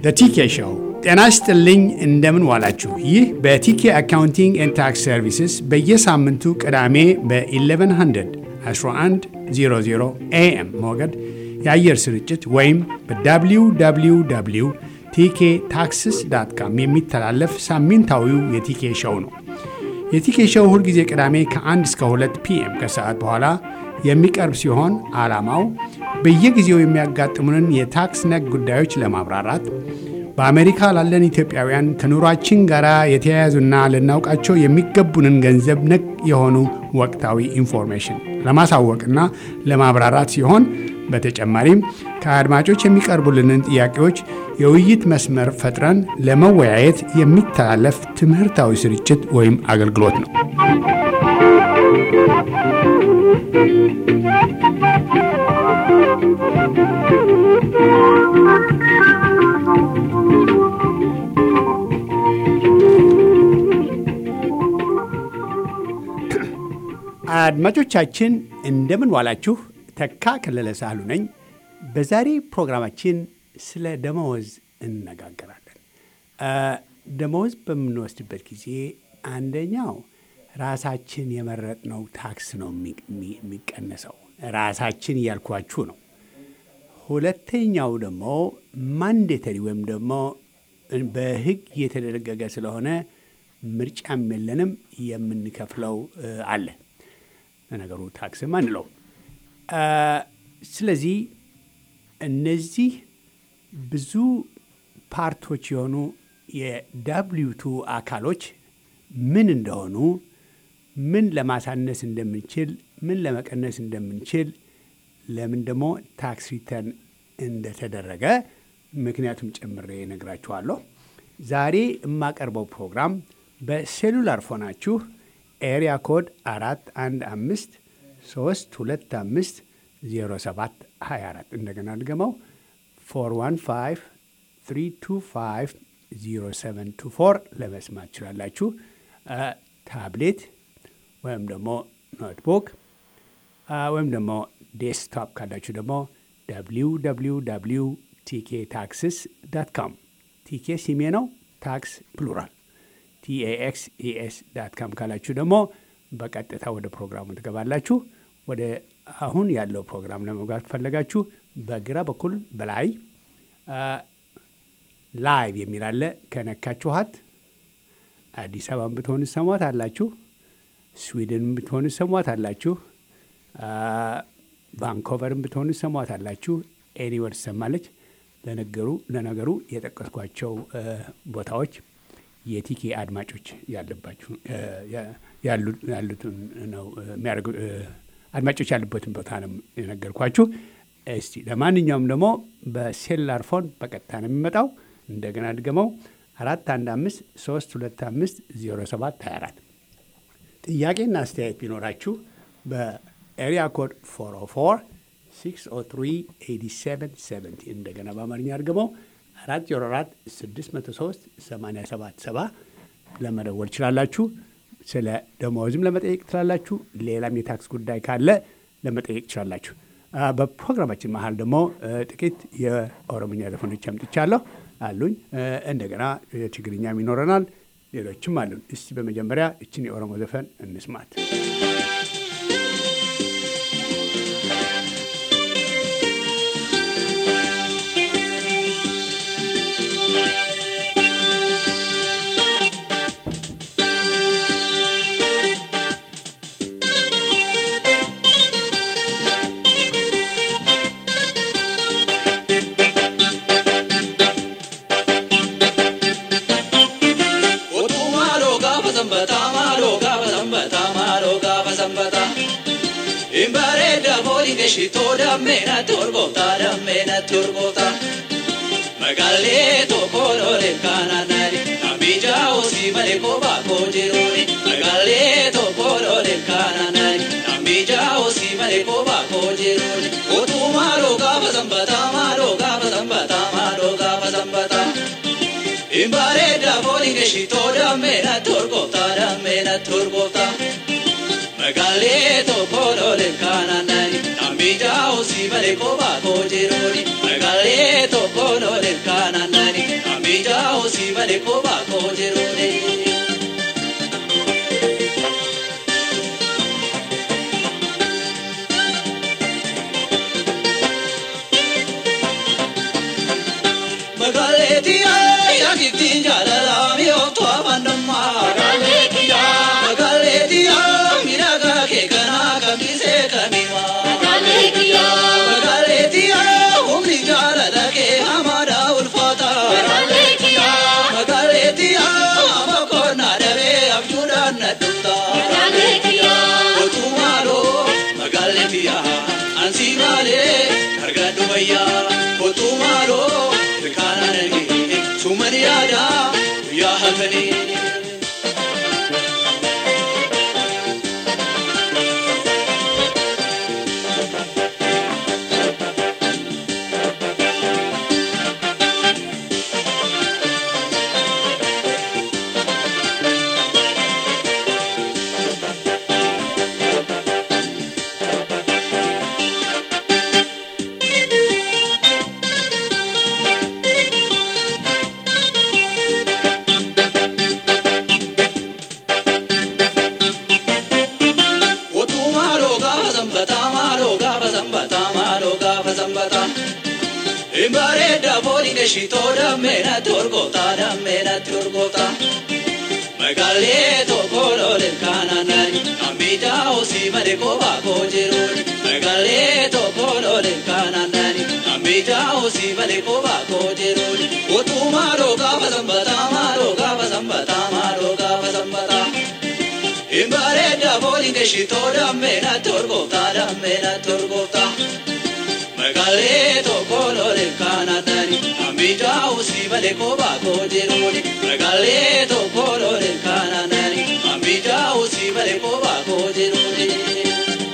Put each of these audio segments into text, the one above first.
ቲኬ ሾው። ጤና ይስጥልኝ፣ እንደምን ዋላችሁ። ይህ በቲኬ አካውንቲንግ ኤንድ ታክስ ሰርቪስስ በየሳምንቱ ቅዳሜ በ1100 1100 ኤኤም ሞገድ የአየር ስርጭት ወይም በwww ቲኬ ታክስስ ዳት ካም የሚተላለፍ ሳምንታዊው የቲኬ ሾው ነው። የቲኬ ሾው ሁልጊዜ ቅዳሜ ከ1 እስከ 2 ፒኤም ከሰዓት በኋላ የሚቀርብ ሲሆን ዓላማው በየጊዜው የሚያጋጥሙንን የታክስ ነክ ጉዳዮች ለማብራራት በአሜሪካ ላለን ኢትዮጵያውያን ከኑሯችን ጋር የተያያዙና ልናውቃቸው የሚገቡንን ገንዘብ ነክ የሆኑ ወቅታዊ ኢንፎርሜሽን ለማሳወቅና ለማብራራት ሲሆን በተጨማሪም ከአድማጮች የሚቀርቡልንን ጥያቄዎች የውይይት መስመር ፈጥረን ለመወያየት የሚተላለፍ ትምህርታዊ ስርጭት ወይም አገልግሎት ነው። አድማጮቻችን እንደምን ዋላችሁ። ተካ ከለለ ሳህሉ ነኝ። በዛሬ ፕሮግራማችን ስለ ደመወዝ እንነጋገራለን። ደመወዝ በምንወስድበት ጊዜ አንደኛው ራሳችን የመረጥነው ታክስ ነው የሚቀነሰው። ራሳችን እያልኳችሁ ነው። ሁለተኛው ደግሞ ማንዴተሪ ወይም ደግሞ በሕግ የተደነገገ ስለሆነ ምርጫም የለንም የምንከፍለው አለ። ነገሩ ታክስም አንለው። ስለዚህ እነዚህ ብዙ ፓርቶች የሆኑ የዳብሊውቱ አካሎች ምን እንደሆኑ፣ ምን ለማሳነስ እንደምንችል፣ ምን ለመቀነስ እንደምንችል፣ ለምን ደግሞ ታክስ ሪተርን እንደተደረገ ምክንያቱም ጨምሬ እነግራችኋለሁ። ዛሬ የማቀርበው ፕሮግራም በሴሉላር ፎናችሁ ኤሪያ ኮድ አራት አንድ አምስት ሶስት ሁለት አምስት ዜሮ ሰባት ሀያ አራት እንደገና ድገመው ፎር ዋን ፋይቭ ትሪ ቱ ፋይቭ ዜሮ ሰቨን ቱ ፎር ለመስማት ትችላላችሁ። ታብሌት ወይም ደግሞ ኖትቡክ ወይም ደግሞ ዴስክቶፕ ካላችሁ ደግሞ ደብሊው ደብሊው ደብሊው ቲኬ ታክስስ ዳት ካም ቲኬ ሲሜ ነው። ታክስ ፕሉራል ቲኤኤክስ ኢኤስ ዳት ካም ካላችሁ ደግሞ በቀጥታ ወደ ፕሮግራሙ ትገባላችሁ። ወደ አሁን ያለው ፕሮግራም ለመግባት ፈለጋችሁ በግራ በኩል በላይ ላይቭ የሚል አለ። ከነካችኋት አዲስ አበባን ብትሆን ሰሟት አላችሁ። ስዊድን ብትሆን ሰሟት አላችሁ። ቫንኮቨርን ብትሆን ሰሟት አላችሁ። ኤኒወር ትሰማለች። ለነገሩ ለነገሩ የጠቀስኳቸው ቦታዎች የቲኬ አድማጮች ያለባችሁ ያሉትን ነው የሚያደርጉ አድማጮች ያሉበትን ቦታ ነው የነገርኳችሁ። እስቲ ለማንኛውም ደግሞ በሴላር ፎን በቀጥታ ነው የሚመጣው። እንደገና ድገመው አራት አንድ አምስት ሶስት ሁለት አምስት ዜሮ ሰባት ሀያ አራት ጥያቄና አስተያየት ቢኖራችሁ በኤሪያ ኮድ ፎር ኦ ፎር ሲክስ ኦ ትሪ ኤይቲ ሰቨን ሰቨንቲ እንደገና በአማርኛ አድርገመው አራት ዜሮ አራት ስድስት መቶ ሶስት ሰማንያ ሰባት ሰባ ለመደወል ትችላላችሁ። ስለ ደመወዝም ለመጠየቅ ትችላላችሁ። ሌላም የታክስ ጉዳይ ካለ ለመጠየቅ ትችላላችሁ። በፕሮግራማችን መሀል ደግሞ ጥቂት የኦሮምኛ ዘፈኖች አምጥቻለሁ አሉኝ። እንደገና የትግርኛም ይኖረናል፣ ሌሎችም አሉን። እስቲ በመጀመሪያ እችን የኦሮሞ ዘፈን እንስማት። Shito dammena torgoota dammena torgoota magaalee tokko lolee kaanaanani nambija osii malee kophaa koo jiruuni magaalee tokko lolee kaanaanani nambija osii malee kophaa koo jiruuni otuu maaloo gaafa sanbataa maaloo gaafa sanbataa maaloo gaafa sanbataa. Imbareeda fooliin shitoo dammena torgoota dammena torgoota. Magaalee tokko lolee kaanaanani nambija osii malee kophaa koo jiruuni magaalee tokko lolee kaanaanani malee kophaa koo jiruuni. Magaaleetiyaa yaakittiin jaalalaa mi'ooftu afandammaa. Magaaleetiyaa miidhagaa kee kanaa kamisee kamimaa. Magaaleetiyaa humni jaalala kee hamaadhaa ulfaataa. Magaaleetiyaa amma koornaa dhabee abjuudhaan na dhuftaa. Otuumaaloo magaaleetiyaa ansii maalee argadhu fayyaa. Otuumaaloo ilkaanaan argee sumani yaadaa guyyaa hafanii. Otuu maaloo gaafa sanbataa maaloo gaafa sanbataa maaloo gaafa sanbataa. Imbareedda fooliin ishitoo dammeena torgoota dammeena torgoota. Magaalee tokko looleen kaanaanani nambiidhaa osii malee kophaa koo jiruun. Magaalee tokko looleen kaanaanani nambiidhaa osii malee kophaa koo jiruun. Otuu maaloo gaafa sanbataa maaloo gaafa sanbataa maaloo gaafa sanbataa. Imbareedda fooliin ishitoo dammeena torgoota dammeena torgoota. Magaalee tokko looleen kaanaanani nambiidhaa osii malee kophaa koo jiruun. Magaalee tokko looleen kaanaanani nambiidhaa osii malee kophaa koo jiruun.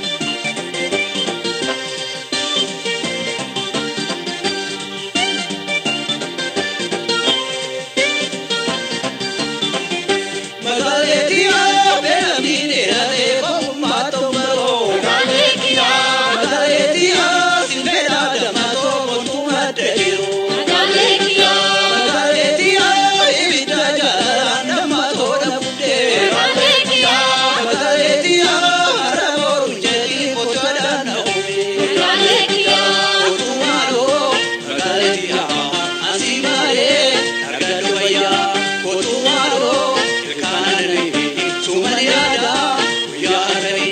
Magaaleetiyaa beelamni dheeratee kookummaa tombaloo. Magaaleetiyaa sinbeela damatoo mootummaa dheeroo. Magaaleetiyaa ibidda jaalalaan damatoo dhabuudee. Magaaleetiyaa har'a boruun jedhii kochoodhaan dha'uudee. Otuumaaloo magaaleetiyaa asii maalee argadhu fayyaa. Otuumaaloo ilkaanaan argee sumani yaadaa guyyaa hafanii.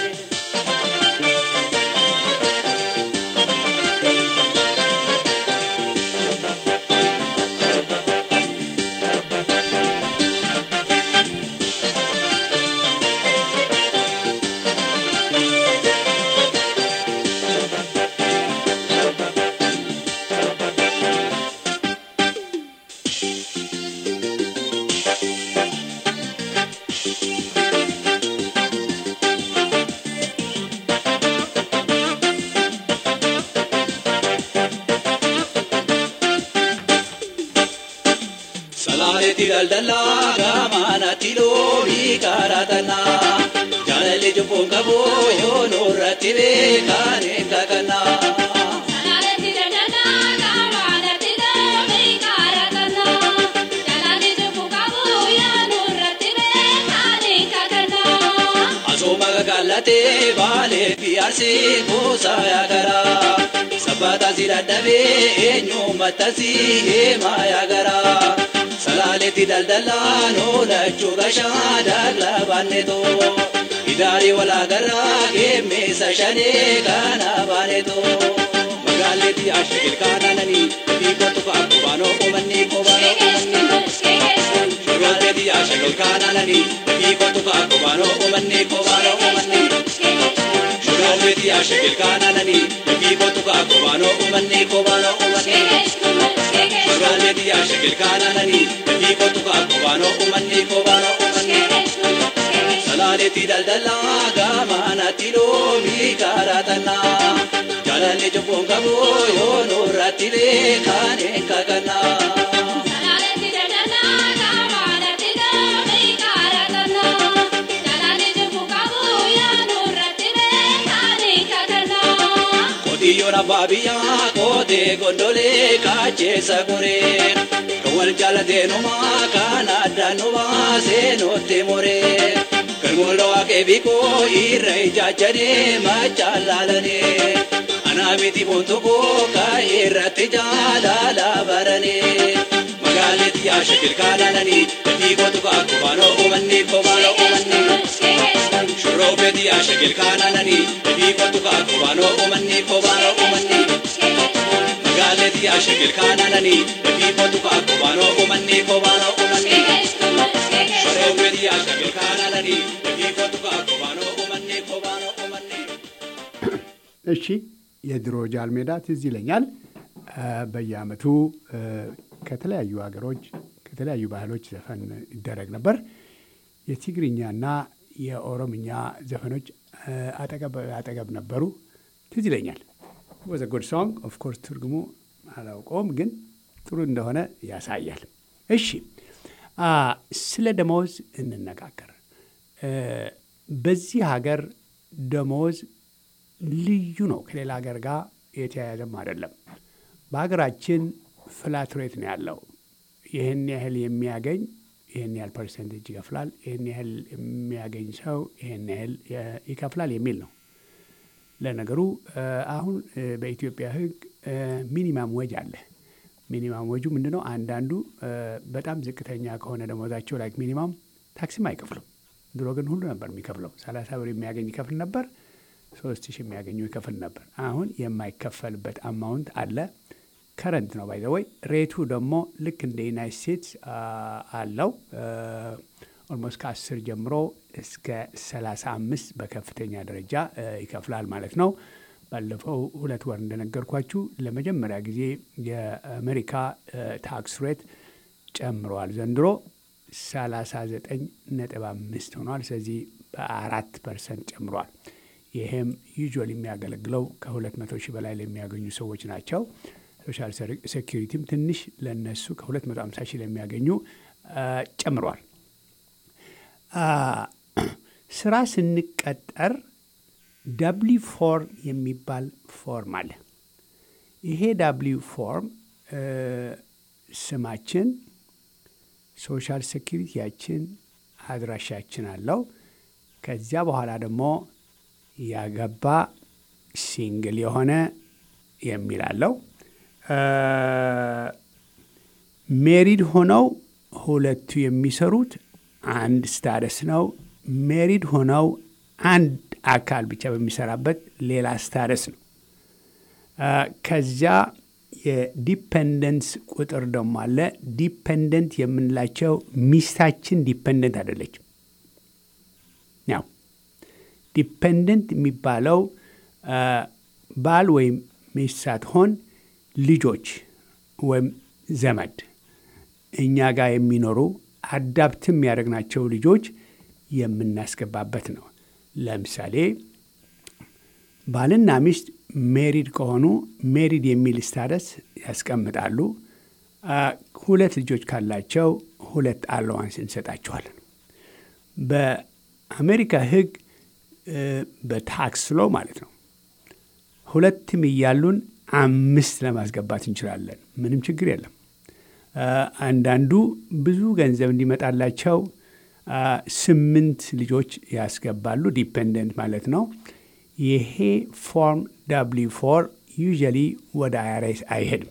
Salaaleetti daldalaa gaamaanatti loonii karaa tannaa. Jaalalli jubbuun qabu yoo nurratti beekan hin kakannaa. Asooma gagaallatee baalee fi arsii kuusaa yaagaraa. Sabbaata si dadhabee eenyummatta si heemaa yaagaraa. Salaaleetti daldalaan oolachuu gashaa daaglaa baanneetoo. Idaarii walaagarraa geemmeessa shanee kana baaneetoo. Magaaleetti ashagil kaanaananii fi kottu fa'aa qubaanoo uummanni qubaanoo uummanni. Magaaleetti ashagil kaanaananii fi kottu fa'aa qubaanoo uummanni qubaanoo uummanni. Magaaleetti ashagil kaanaananii fi kottu fa'aa qubaanoo uummanni qubaanoo uummanni. Magaaleetti ashagil kaanaananii fi kottu fa'aa qubaanoo uummanni qubaanoo uummanni. Salaaleetti daldalaa gaamaanatti loomii karaa tannaa. Jaalalli jubbuun qabu yoo nurratti beekan hin kakannaa. Qotiyyoon abbaa biyyaa mootee gondolee kaacheessa goree kan wal jaalatee numaa kan addaan nu baasee nootti moree kan mul'oo waaqee biikoo irra ijaajjanee machaan laalanee anaa miti bontokoo kan irratti jaalala baranee magaaleetti yaasha kilkaanananii dafii kootu kaa kobaanoo uumannii kobaanoo uumannii shurroobeetti yaasha kilkaanananii dafii kootu kaa kobaanoo uumannii kobaanoo uumannii magaaleetti yaasha kilkaanananii dafii kootu kaa kobaanoo uumannii kobaanoo uumannii shurroobeetti yaasha kilkaanananii dafii kootu kaa kobaanoo uumannii kobaanoo uumannii. እሺ የድሮ ጃል ሜዳ ትዝ ይለኛል። በየአመቱ ከተለያዩ ሀገሮች ከተለያዩ ባህሎች ዘፈን ይደረግ ነበር። የትግርኛና የኦሮምኛ ዘፈኖች አጠገብ አጠገብ ነበሩ። ትዝ ይለኛል። ወዘ ጉድ ሶንግ ኦፍ ኮርስ ትርጉሙ አላውቀውም፣ ግን ጥሩ እንደሆነ ያሳያል። እሺ ስለ ደመወዝ እንነጋገር። በዚህ ሀገር ደመወዝ ልዩ ነው። ከሌላ ሀገር ጋር የተያያዘም አይደለም። በሀገራችን ፍላት ሬት ነው ያለው። ይህን ያህል የሚያገኝ ይህን ያህል ፐርሰንቴጅ ይከፍላል፣ ይህን ያህል የሚያገኝ ሰው ይህን ያህል ይከፍላል የሚል ነው። ለነገሩ አሁን በኢትዮጵያ ሕግ ሚኒማም ወጅ አለ። ሚኒማም ወጁ ምንድን ነው? አንዳንዱ በጣም ዝቅተኛ ከሆነ ደሞዛቸው ላይክ ሚኒማም ታክሲም አይከፍሉም። ድሮ ግን ሁሉ ነበር የሚከፍለው። ሰላሳ ብር የሚያገኝ ይከፍል ነበር። ሶስት ሺህ የሚያገኙ ይከፍል ነበር። አሁን የማይከፈልበት አማውንት አለ። ከረንት ነው ባይ ዘ ወይ። ሬቱ ደግሞ ልክ እንደ ዩናይት ስቴትስ አለው። ኦልሞስት ከአስር ጀምሮ እስከ ሰላሳ አምስት በከፍተኛ ደረጃ ይከፍላል ማለት ነው። ባለፈው ሁለት ወር እንደነገርኳችሁ ለመጀመሪያ ጊዜ የአሜሪካ ታክስ ሬት ጨምረዋል። ዘንድሮ ሰላሳ ዘጠኝ ነጥብ አምስት ሆኗል። ስለዚህ በአራት ፐርሰንት ጨምረዋል። ይሄም ዩዥዋል የሚያገለግለው ከሁለት መቶ ሺህ በላይ ለሚያገኙ ሰዎች ናቸው። ሶሻል ሴኪሪቲም ትንሽ ለነሱ ከሁለት መቶ ሃምሳ ሺህ ለሚያገኙ ጨምሯል። ስራ ስንቀጠር ዳብሊ ፎርም የሚባል ፎርም አለ። ይሄ ዳብሊ ፎርም ስማችን፣ ሶሻል ሴኪሪቲያችን፣ አድራሻችን አለው። ከዚያ በኋላ ደግሞ ያገባ ሲንግል የሆነ የሚል አለው። ሜሪድ ሆነው ሁለቱ የሚሰሩት አንድ ስታደስ ነው። ሜሪድ ሆነው አንድ አካል ብቻ በሚሰራበት ሌላ ስታደስ ነው። ከዚያ የዲፐንደንስ ቁጥር ደግሞ አለ። ዲፐንደንት የምንላቸው ሚስታችን ዲፐንደንት አይደለችም። ያው ዲፐንደንት የሚባለው ባል ወይም ሚስት ሳትሆን ልጆች ወይም ዘመድ እኛ ጋር የሚኖሩ አዳፕትም ያደረግናቸው ልጆች የምናስገባበት ነው። ለምሳሌ ባልና ሚስት ሜሪድ ከሆኑ ሜሪድ የሚል ስታደስ ያስቀምጣሉ። ሁለት ልጆች ካላቸው ሁለት አለዋንስ እንሰጣቸዋለን። በአሜሪካ ሕግ በታክስ ሎ ማለት ነው ሁለትም እያሉን አምስት ለማስገባት እንችላለን። ምንም ችግር የለም። አንዳንዱ ብዙ ገንዘብ እንዲመጣላቸው ስምንት ልጆች ያስገባሉ። ዲፔንደንት ማለት ነው። ይሄ ፎርም ዳብሊ ፎር ዩዥያሊ ወደ አይአርኤስ አይሄድም።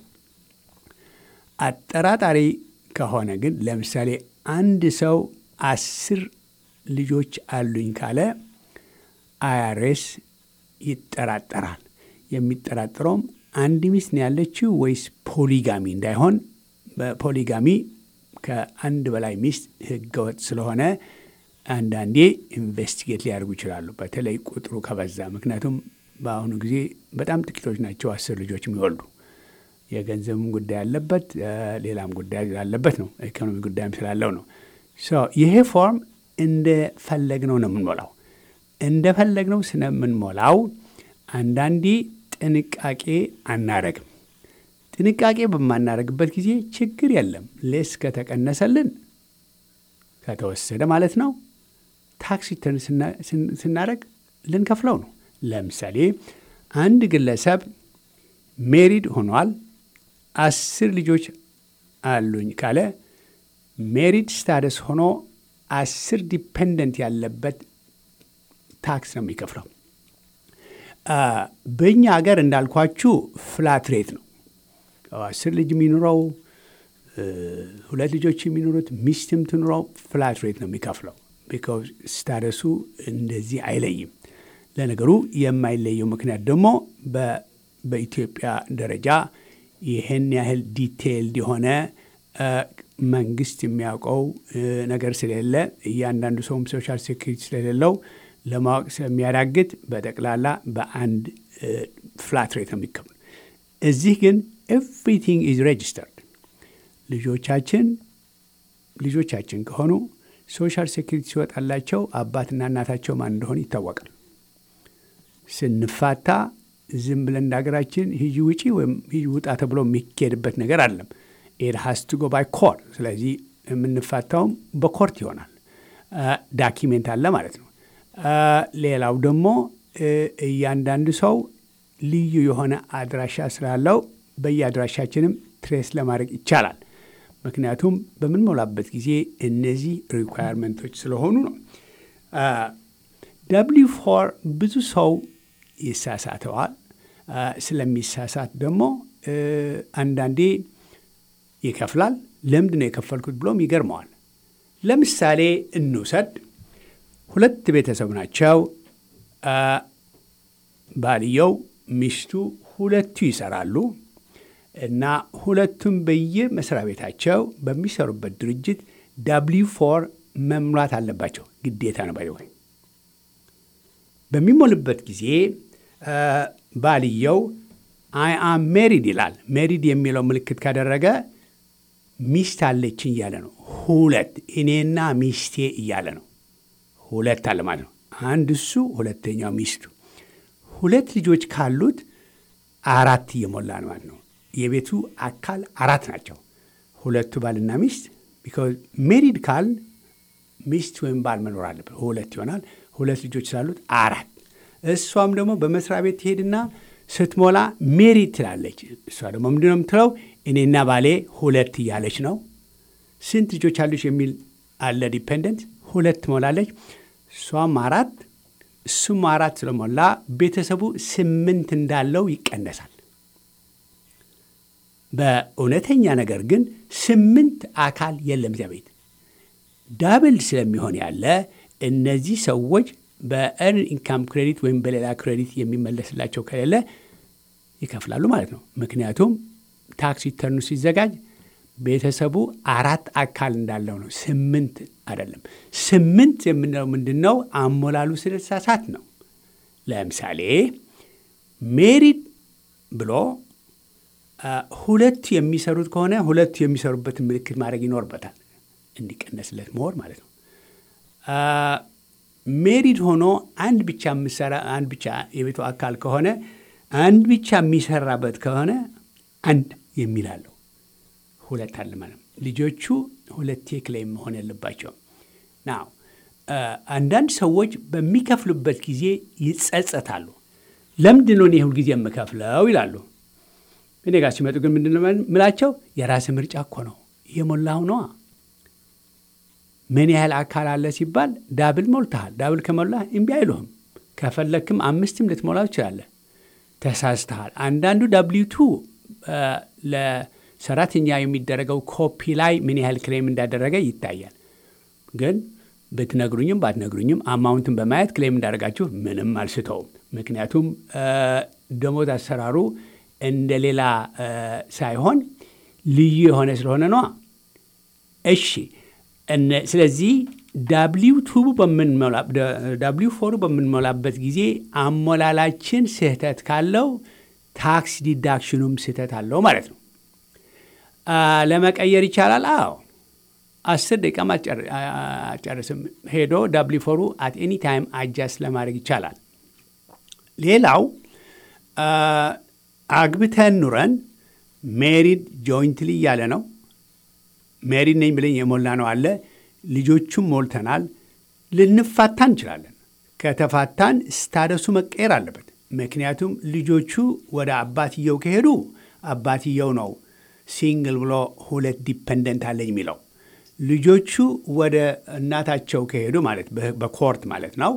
አጠራጣሪ ከሆነ ግን ለምሳሌ አንድ ሰው አስር ልጆች አሉኝ ካለ አይአርኤስ ይጠራጠራል። የሚጠራጠረውም አንድ ሚስት ነው ያለችው ወይስ ፖሊጋሚ እንዳይሆን በፖሊጋሚ ከአንድ በላይ ሚስት ህገወጥ ስለሆነ አንዳንዴ ኢንቨስቲጌት ሊያደርጉ ይችላሉ። በተለይ ቁጥሩ ከበዛ። ምክንያቱም በአሁኑ ጊዜ በጣም ጥቂቶች ናቸው አስር ልጆች የሚወልዱ። የገንዘብም ጉዳይ አለበት፣ ሌላም ጉዳይ አለበት ነው። ኢኮኖሚ ጉዳይም ስላለው ነው። ይሄ ፎርም እንደፈለግነው ነው የምንሞላው። እንደፈለግነው ስለምንሞላው አንዳንዴ ጥንቃቄ አናረግም። ጥንቃቄ በማናረግበት ጊዜ ችግር የለም። ሌስ ከተቀነሰልን ከተወሰደ ማለት ነው ታክስ ሪተርን ስናደረግ ልንከፍለው ነው። ለምሳሌ አንድ ግለሰብ ሜሪድ ሆኗል፣ አስር ልጆች አሉኝ ካለ ሜሪድ ስታደስ ሆኖ አስር ዲፔንደንት ያለበት ታክስ ነው የሚከፍለው። በእኛ ሀገር እንዳልኳችሁ ፍላት ሬት ነው። አስር ልጅ የሚኖረው ሁለት ልጆች የሚኖሩት ሚስትም ትኑረው ፍላት ሬት ነው የሚከፍለው። ቢካዝ ስታደሱ እንደዚህ አይለይም። ለነገሩ የማይለየው ምክንያት ደግሞ በኢትዮጵያ ደረጃ ይህን ያህል ዲቴይልድ የሆነ መንግስት የሚያውቀው ነገር ስለሌለ እያንዳንዱ ሰውም ሶሻል ሴኩሪቲ ስለሌለው ለማወቅ ስለሚያዳግት በጠቅላላ በአንድ ፍላት ሬት ነው የሚከፍሉ። እዚህ ግን ኤቭሪቲንግ ኢዝ ሬጅስተርድ። ልጆቻችን ልጆቻችን ከሆኑ ሶሻል ሴኩሪቲ ሲወጣላቸው አባትና እናታቸው ማን እንደሆኑ ይታወቃል። ስንፋታ ዝም ብለን እንደ ሀገራችን ሂጂ ውጪ ወይም ሂጂ ውጣ ተብሎ የሚካሄድበት ነገር አለም። ኢት ሃስ ቱ ጎ ባይ ኮርት። ስለዚህ የምንፋታውም በኮርት ይሆናል። ዳኪሜንት አለ ማለት ነው። ሌላው ደግሞ እያንዳንዱ ሰው ልዩ የሆነ አድራሻ ስላለው በየአድራሻችንም ትሬስ ለማድረግ ይቻላል። ምክንያቱም በምንሞላበት ጊዜ እነዚህ ሪኳየርመንቶች ስለሆኑ ነው። ደብሊው ፎር ብዙ ሰው ይሳሳተዋል። ስለሚሳሳት ደግሞ አንዳንዴ ይከፍላል። ለምንድን ነው የከፈልኩት ብሎም ይገርመዋል። ለምሳሌ እንውሰድ። ሁለት ቤተሰብ ናቸው። ባልየው፣ ሚስቱ ሁለቱ ይሰራሉ እና ሁለቱም በየመስሪያ ቤታቸው በሚሰሩበት ድርጅት ዳብሊው ፎር መሙላት አለባቸው። ግዴታ ነው። ባይ በሚሞልበት ጊዜ ባልየው አይ አም ሜሪድ ይላል። ሜሪድ የሚለው ምልክት ካደረገ ሚስት አለችኝ እያለ ነው። ሁለት እኔና ሚስቴ እያለ ነው። ሁለት አለ ማለት ነው። አንድ እሱ፣ ሁለተኛው ሚስቱ። ሁለት ልጆች ካሉት አራት እየሞላ ነው ማለት ነው። የቤቱ አካል አራት ናቸው። ሁለቱ ባልና ሚስት። ቢኮዝ ሜሪድ ካል ሚስት ወይም ባል መኖር አለበት። ሁለት ይሆናል። ሁለት ልጆች ስላሉት አራት። እሷም ደግሞ በመስሪያ ቤት ትሄድና ስትሞላ ሜሪድ ትላለች። እሷ ደግሞ ምንድን ነው የምትለው? እኔና ባሌ ሁለት እያለች ነው። ስንት ልጆች አሉች የሚል አለ ዲፔንደንት። ሁለት ትሞላለች። እሷም አራት እሱም አራት ስለሞላ ቤተሰቡ ስምንት እንዳለው ይቀነሳል። በእውነተኛ ነገር ግን ስምንት አካል የለም እዚያ ቤት ዳብል ስለሚሆን ያለ እነዚህ ሰዎች በኤርን ኢንካም ክሬዲት ወይም በሌላ ክሬዲት የሚመለስላቸው ከሌለ ይከፍላሉ ማለት ነው። ምክንያቱም ታክስ ሪተርኑ ሲዘጋጅ ቤተሰቡ አራት አካል እንዳለው ነው፣ ስምንት አይደለም። ስምንት የምንለው ምንድን ነው? አሞላሉ ስለተሳሳት ነው። ለምሳሌ ሜሪድ ብሎ ሁለቱ የሚሰሩት ከሆነ ሁለቱ የሚሰሩበትን ምልክት ማድረግ ይኖርበታል፣ እንዲቀነስለት መሆን ማለት ነው። ሜሪድ ሆኖ አንድ ብቻ የምሰራ አንድ ብቻ የቤቱ አካል ከሆነ አንድ ብቻ የሚሰራበት ከሆነ አንድ የሚል አለው። ሁለት አለ ማለት ነው። ልጆቹ ሁለቴ ክሌም መሆን ያለባቸው ናው። አንዳንድ ሰዎች በሚከፍሉበት ጊዜ ይጸጸታሉ። ለምንድን ነው እኔ ሁል ጊዜ የምከፍለው ይላሉ። እኔ ጋር ሲመጡ ግን ምንድን ነው ምላቸው? የራስ ምርጫ እኮ ነው የሞላው ነዋ። ምን ያህል አካል አለ ሲባል ዳብል ሞልተሃል። ዳብል ከሞላ እምቢ አይሉህም። ከፈለክም አምስትም ልትሞላ ትችላለህ። ተሳስተሃል። አንዳንዱ ዳብሊው ቱ ለሰራተኛ የሚደረገው ኮፒ ላይ ምን ያህል ክሌም እንዳደረገ ይታያል። ግን ብትነግሩኝም ባትነግሩኝም አማውንትን በማየት ክሌም እንዳደረጋችሁ ምንም አልስተውም። ምክንያቱም ደሞዝ አሰራሩ እንደ ሌላ ሳይሆን ልዩ የሆነ ስለሆነ ነዋ። እሺ ስለዚህ ዳብሊው ቱቡ ዳብሊው ፎሩ በምንሞላበት ጊዜ አሞላላችን ስህተት ካለው ታክስ ዲዳክሽኑም ስህተት አለው ማለት ነው። ለመቀየር ይቻላል። አዎ አስር ደቂቃም አጨርስም ሄዶ ዳብሊ ፎሩ አት ኤኒ ታይም አጃስት ለማድረግ ይቻላል። ሌላው አግብተን ኑረን ሜሪድ ጆይንትሊ እያለ ነው። ሜሪድ ነኝ ብለን የሞላ ነው አለ። ልጆቹም ሞልተናል። ልንፋታ እንችላለን። ከተፋታን ስታደሱ መቀየር አለበት። ምክንያቱም ልጆቹ ወደ አባትየው ከሄዱ አባትየው ነው ሲንግል ብሎ ሁለት ዲፐንደንት አለኝ የሚለው። ልጆቹ ወደ እናታቸው ከሄዱ ማለት በኮርት ማለት ነው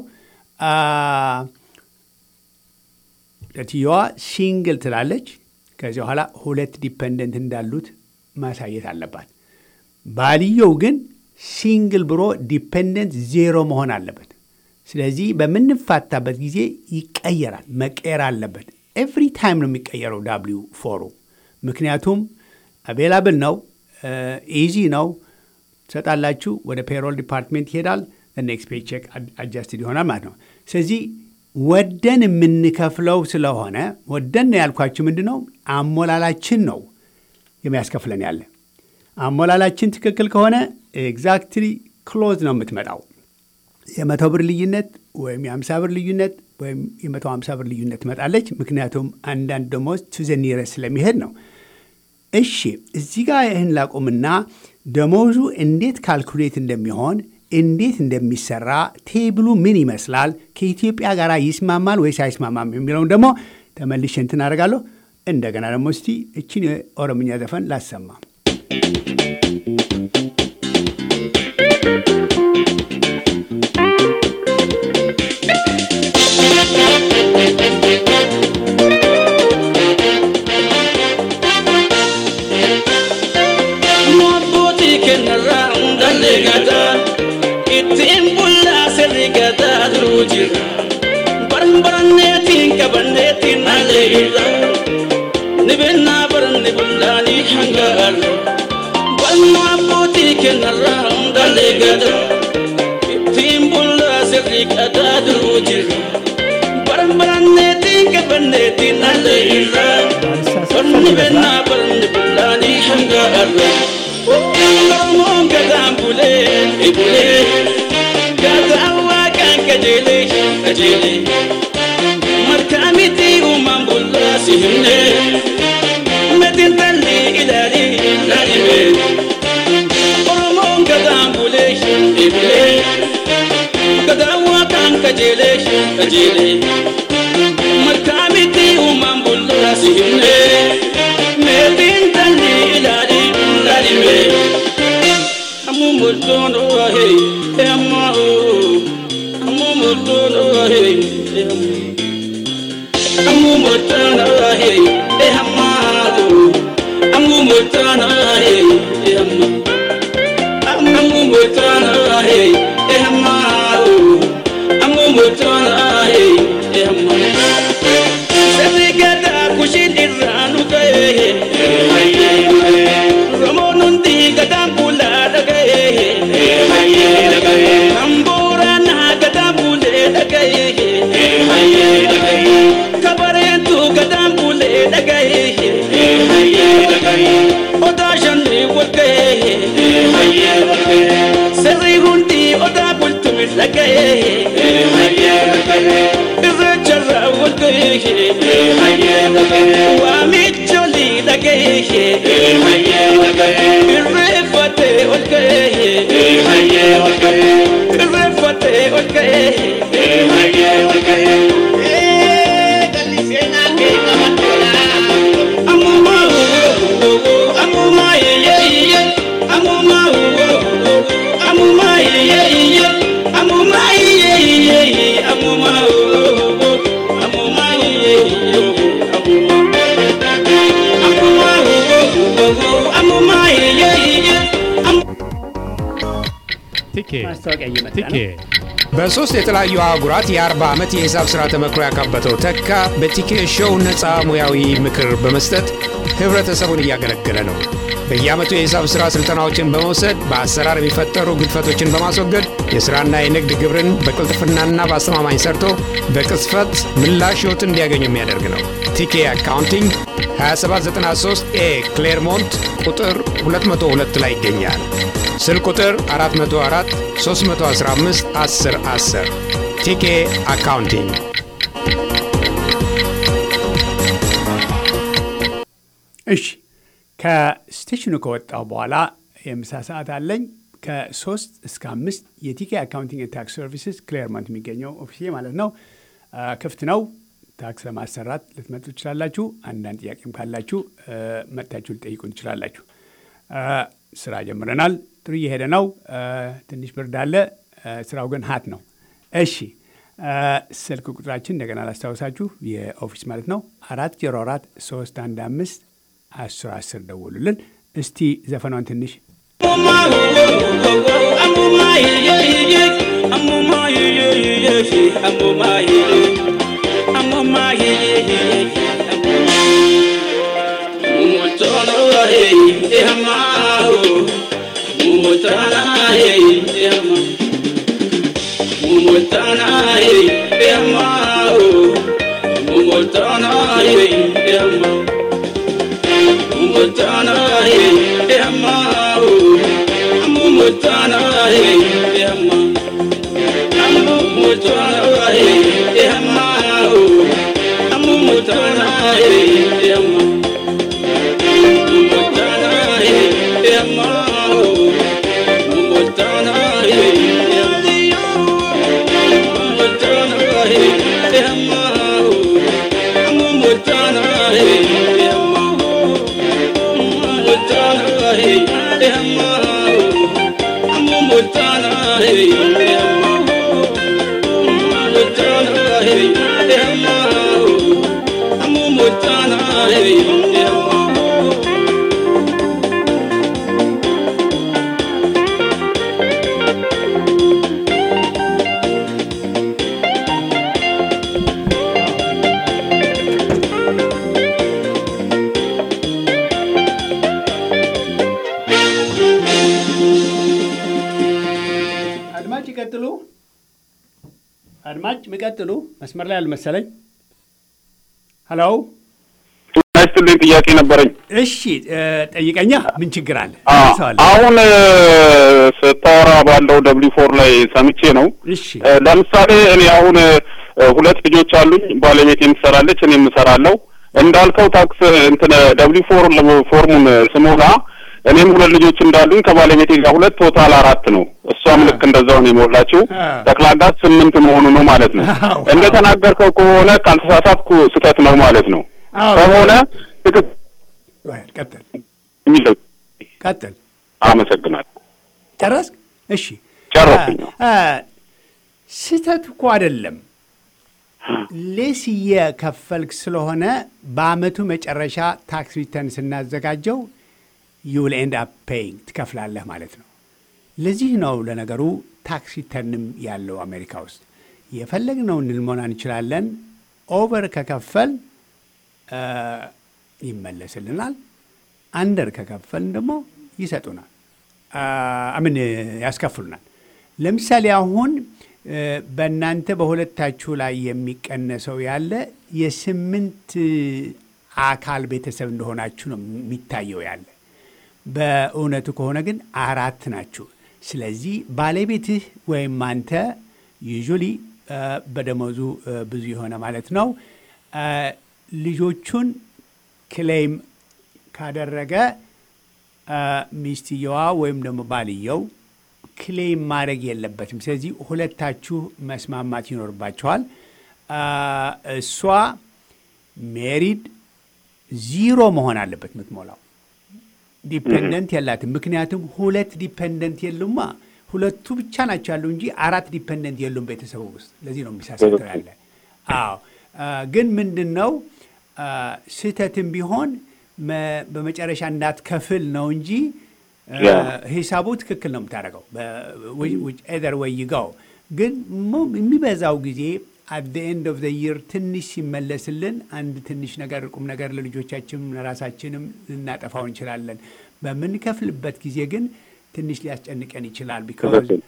እትየዋ ሲንግል ትላለች። ከዚህ በኋላ ሁለት ዲፐንደንት እንዳሉት ማሳየት አለባት። ባልየው ግን ሲንግል ብሎ ዲፐንደንት ዜሮ መሆን አለበት። ስለዚህ በምንፋታበት ጊዜ ይቀየራል፣ መቀየር አለበት። ኤቭሪ ታይም ነው የሚቀየረው ዳብሊው ፎሩ። ምክንያቱም አቬላብል ነው፣ ኢዚ ነው። ትሰጣላችሁ፣ ወደ ፔሮል ዲፓርትሜንት ይሄዳል። ኔክስት ፔይ ቼክ አጃስትድ ይሆናል ማለት ነው። ስለዚህ ወደን የምንከፍለው ስለሆነ ወደን ነው ያልኳችሁ። ምንድን ነው አሞላላችን ነው የሚያስከፍለን ያለ አሞላላችን ትክክል ከሆነ ኤግዛክትሊ ክሎዝ ነው የምትመጣው። የመቶ ብር ልዩነት ወይም የአምሳ ብር ልዩነት ወይም የመቶ ሀምሳ ብር ልዩነት ትመጣለች። ምክንያቱም አንዳንድ ደሞዝ ቱዘኒረስ ስለሚሄድ ነው። እሺ እዚህ ጋር ይህን ላቁምና ደሞዙ እንዴት ካልኩሌት እንደሚሆን እንዴት እንደሚሰራ ቴብሉ ምን ይመስላል፣ ከኢትዮጵያ ጋር ይስማማል ወይስ አይስማማም የሚለውን ደግሞ ተመልሼ እንትን አደርጋለሁ። እንደገና ደግሞ እስቲ እችን የኦሮምኛ ዘፈን ላሰማ። Baranneetiin qabanneetiin nallee irra Nibennaa baranne bullaanii hangaarra Balma abbootii kennarraa hundallee gada Ittiin bullaa sirrii qadaa duruu jirra Baran baranneetiin qabanneetiin nallee irra Nibennaa baranne bullaanii hangaarra Oromoon gadaan bulee ibulee Gadaan waaqaan qajeelee qajeelee Markaamiti uumaan bullaa si himne Metin talli ilaali laalime Oromoon gadaan bulee eebulee Gadaan waaqaan qajeelee qajeelee Markaamiti uumaan bullaa si himne Metin talli ilaali laalime Ammu multoon oohee eemmaa oo Ammu multoon oohee eemmaa Amu mutana he e hamado Amu mutana he e hamma Amu mutana he e hamado Amu mutana he e hamma Sani gada kushin irranu gaye Ramonun di gada pula lagaye Tambura na gada pule lagaye kabareetu gadaan bulee dhagaye odaa shanni walgaye sirrii hundi odaa bultumis dhagaye irreecharraa walgaye waamicholi dhagaye irreeffate walgaye irreeffate walgaye ማስታወቂያ እየመጣ ቲኬ ነው። በሶስት የተለያዩ አህጉራት የ40 ዓመት የሂሳብ ሥራ ተመክሮ ያካበተው ተካ በቲኬ ሾው ነፃ ሙያዊ ምክር በመስጠት ህብረተሰቡን እያገለገለ ነው። በየዓመቱ የሂሳብ ሥራ ሥልጠናዎችን በመውሰድ በአሰራር የሚፈጠሩ ግድፈቶችን በማስወገድ የሥራና የንግድ ግብርን በቅልጥፍናና በአስተማማኝ ሰርቶ በቅጽፈት ምላሽ ሕይወትን እንዲያገኙ የሚያደርግ ነው። ቲኬ አካውንቲንግ 2793 ኤ ክሌርሞንት ቁጥር 202 ላይ ይገኛል። ስልክ ቁጥር 404 315 10 10 ቲኬ አካውንቲንግ እሺ ከስቴሽኑ ከወጣሁ በኋላ የምሳ ሰዓት አለኝ። ከሶስት እስከ አምስት የቲኬ አካውንቲንግ ታክስ ሰርቪስስ ክሌርመንት የሚገኘው ኦፊሴ ማለት ነው አ፣ ክፍት ነው። ታክስ ለማሰራት ልትመጡ ትችላላችሁ። አንዳንድ ጥያቄም ካላችሁ እ፣ መጥታችሁ ልጠይቁን ትችላላችሁ። እ፣ ስራ ጀምረናል። ጥሩ እየሄደ ነው። እ፣ ትንሽ ብርድ አለ። እ፣ ስራው ግን ሀት ነው። እሺ እ፣ ስልክ ቁጥራችን እንደገና ላስታውሳችሁ የኦፊስ ማለት ነው አራት ዜሮ አራት ሶስት አንድ አምስት አስር አስር ደውሉልን። እስቲ ዘፈኗን ትንሽ አድማጭ ይቀጥሉ። አድማጭ የሚቀጥሉ መስመር ላይ አልመሰለኝ። ሀሎ ያስትልኝ ጥያቄ ነበረኝ። እሺ እ፣ ጠይቀኛ። ምን ችግር አለ? አ- መልሰዋለሁ። አሁን እ፣ ስታወራ ባለው ደብሊ ፎር ላይ ሰምቼ ነው። እሺ እ፣ ለምሳሌ እኔ አሁን እ፣ ሁለት ልጆች አሉኝ። ባለቤቴም ትሰራለች፣ እኔም እሰራለሁ። እንዳልከው ታክስ እንትን ደብሊ ፎር ፎርሙን ስሞላ እኔም ሁለት ልጆች እንዳሉኝ ከባለቤቴ ጋር ሁለት ቶታል አራት ነው። እሷም ልክ እንደዛው ነው የሞላችው። አ። ጠቅላላ ስምንት መሆኑ ነው ማለት ነው። አዎ። እንደተናገርከው ከሆነ ካልተሳሳትኩ ስህተት ነው ማለት ነው። አዎ። ከሆነ ትክክል ወይ፣ ቀጥል የሚለው ቀጥል። አመሰግናለሁ። ጨረስክ? እሺ ጨረስኩኝ። አ፣ ስህተት እኮ አይደለም። ሌስ እየከፈልክ ስለሆነ በአመቱ መጨረሻ ታክስ ሪተርን ስናዘጋጀው ዩል ኤንድ አፕ ፔይንግ ትከፍላለህ ማለት ነው። ለዚህ ነው ለነገሩ ታክስ ሪተርንም ያለው አሜሪካ ውስጥ የፈለግነውን ልንሞላ እንችላለን። ኦቨር ከከፈል አ፣ ይመለስልናል። አንደር ከከፈልን ደግሞ ይሰጡናል። አምን ያስከፍሉናል። ለምሳሌ አሁን እ፣ በእናንተ በሁለታችሁ ላይ የሚቀነሰው ያለ የስምንት አካል ቤተሰብ እንደሆናችሁ ነው የሚታየው ያለ። በእውነቱ ከሆነ ግን አራት ናችሁ። ስለዚህ ባለቤትህ ወይም አንተ ዩዥሊ በደሞዙ እ፣ ብዙ የሆነ ማለት ነው እ፣ ልጆቹን ክሌም ካደረገ አ፣ ሚስትየዋ ወይም ደግሞ ባልየው ክሌም ማድረግ የለበትም። ስለዚህ ሁለታችሁ መስማማት ይኖርባቸዋል። አ፣ እሷ ሜሪድ ዚሮ መሆን አለበት የምትሞላው ዲፔንደንት የላትም። ምክንያቱም ሁለት ዲፔንደንት የሉማ ሁለቱ ብቻ ናቸው ያሉ እንጂ አራት ዲፔንደንት የሉም ቤተሰቡ ውስጥ። ለዚህ ነው የሚሳሳተው ያለ። አዎ አ፣ ግን ምንድን ነው አ፣ ስህተትም ቢሆን መ- በመጨረሻ እንዳትከፍል ነው እንጂ አ፣ ያ። ሂሳቡ ትክክል ነው የምታደርገው ኤደር ወይ ይጋው ግን ሞ- የሚበዛው ጊዜ አት ኤንድ ኦፍ ይር ትንሽ ሲመለስልን አንድ ትንሽ ነገር ቁም ነገር ለልጆቻችንም ለራሳችንም ልናጠፋው እንችላለን። በምንከፍልበት ጊዜ ግን ትንሽ ሊያስጨንቀን ይችላል። ቢካዝ ትክክል።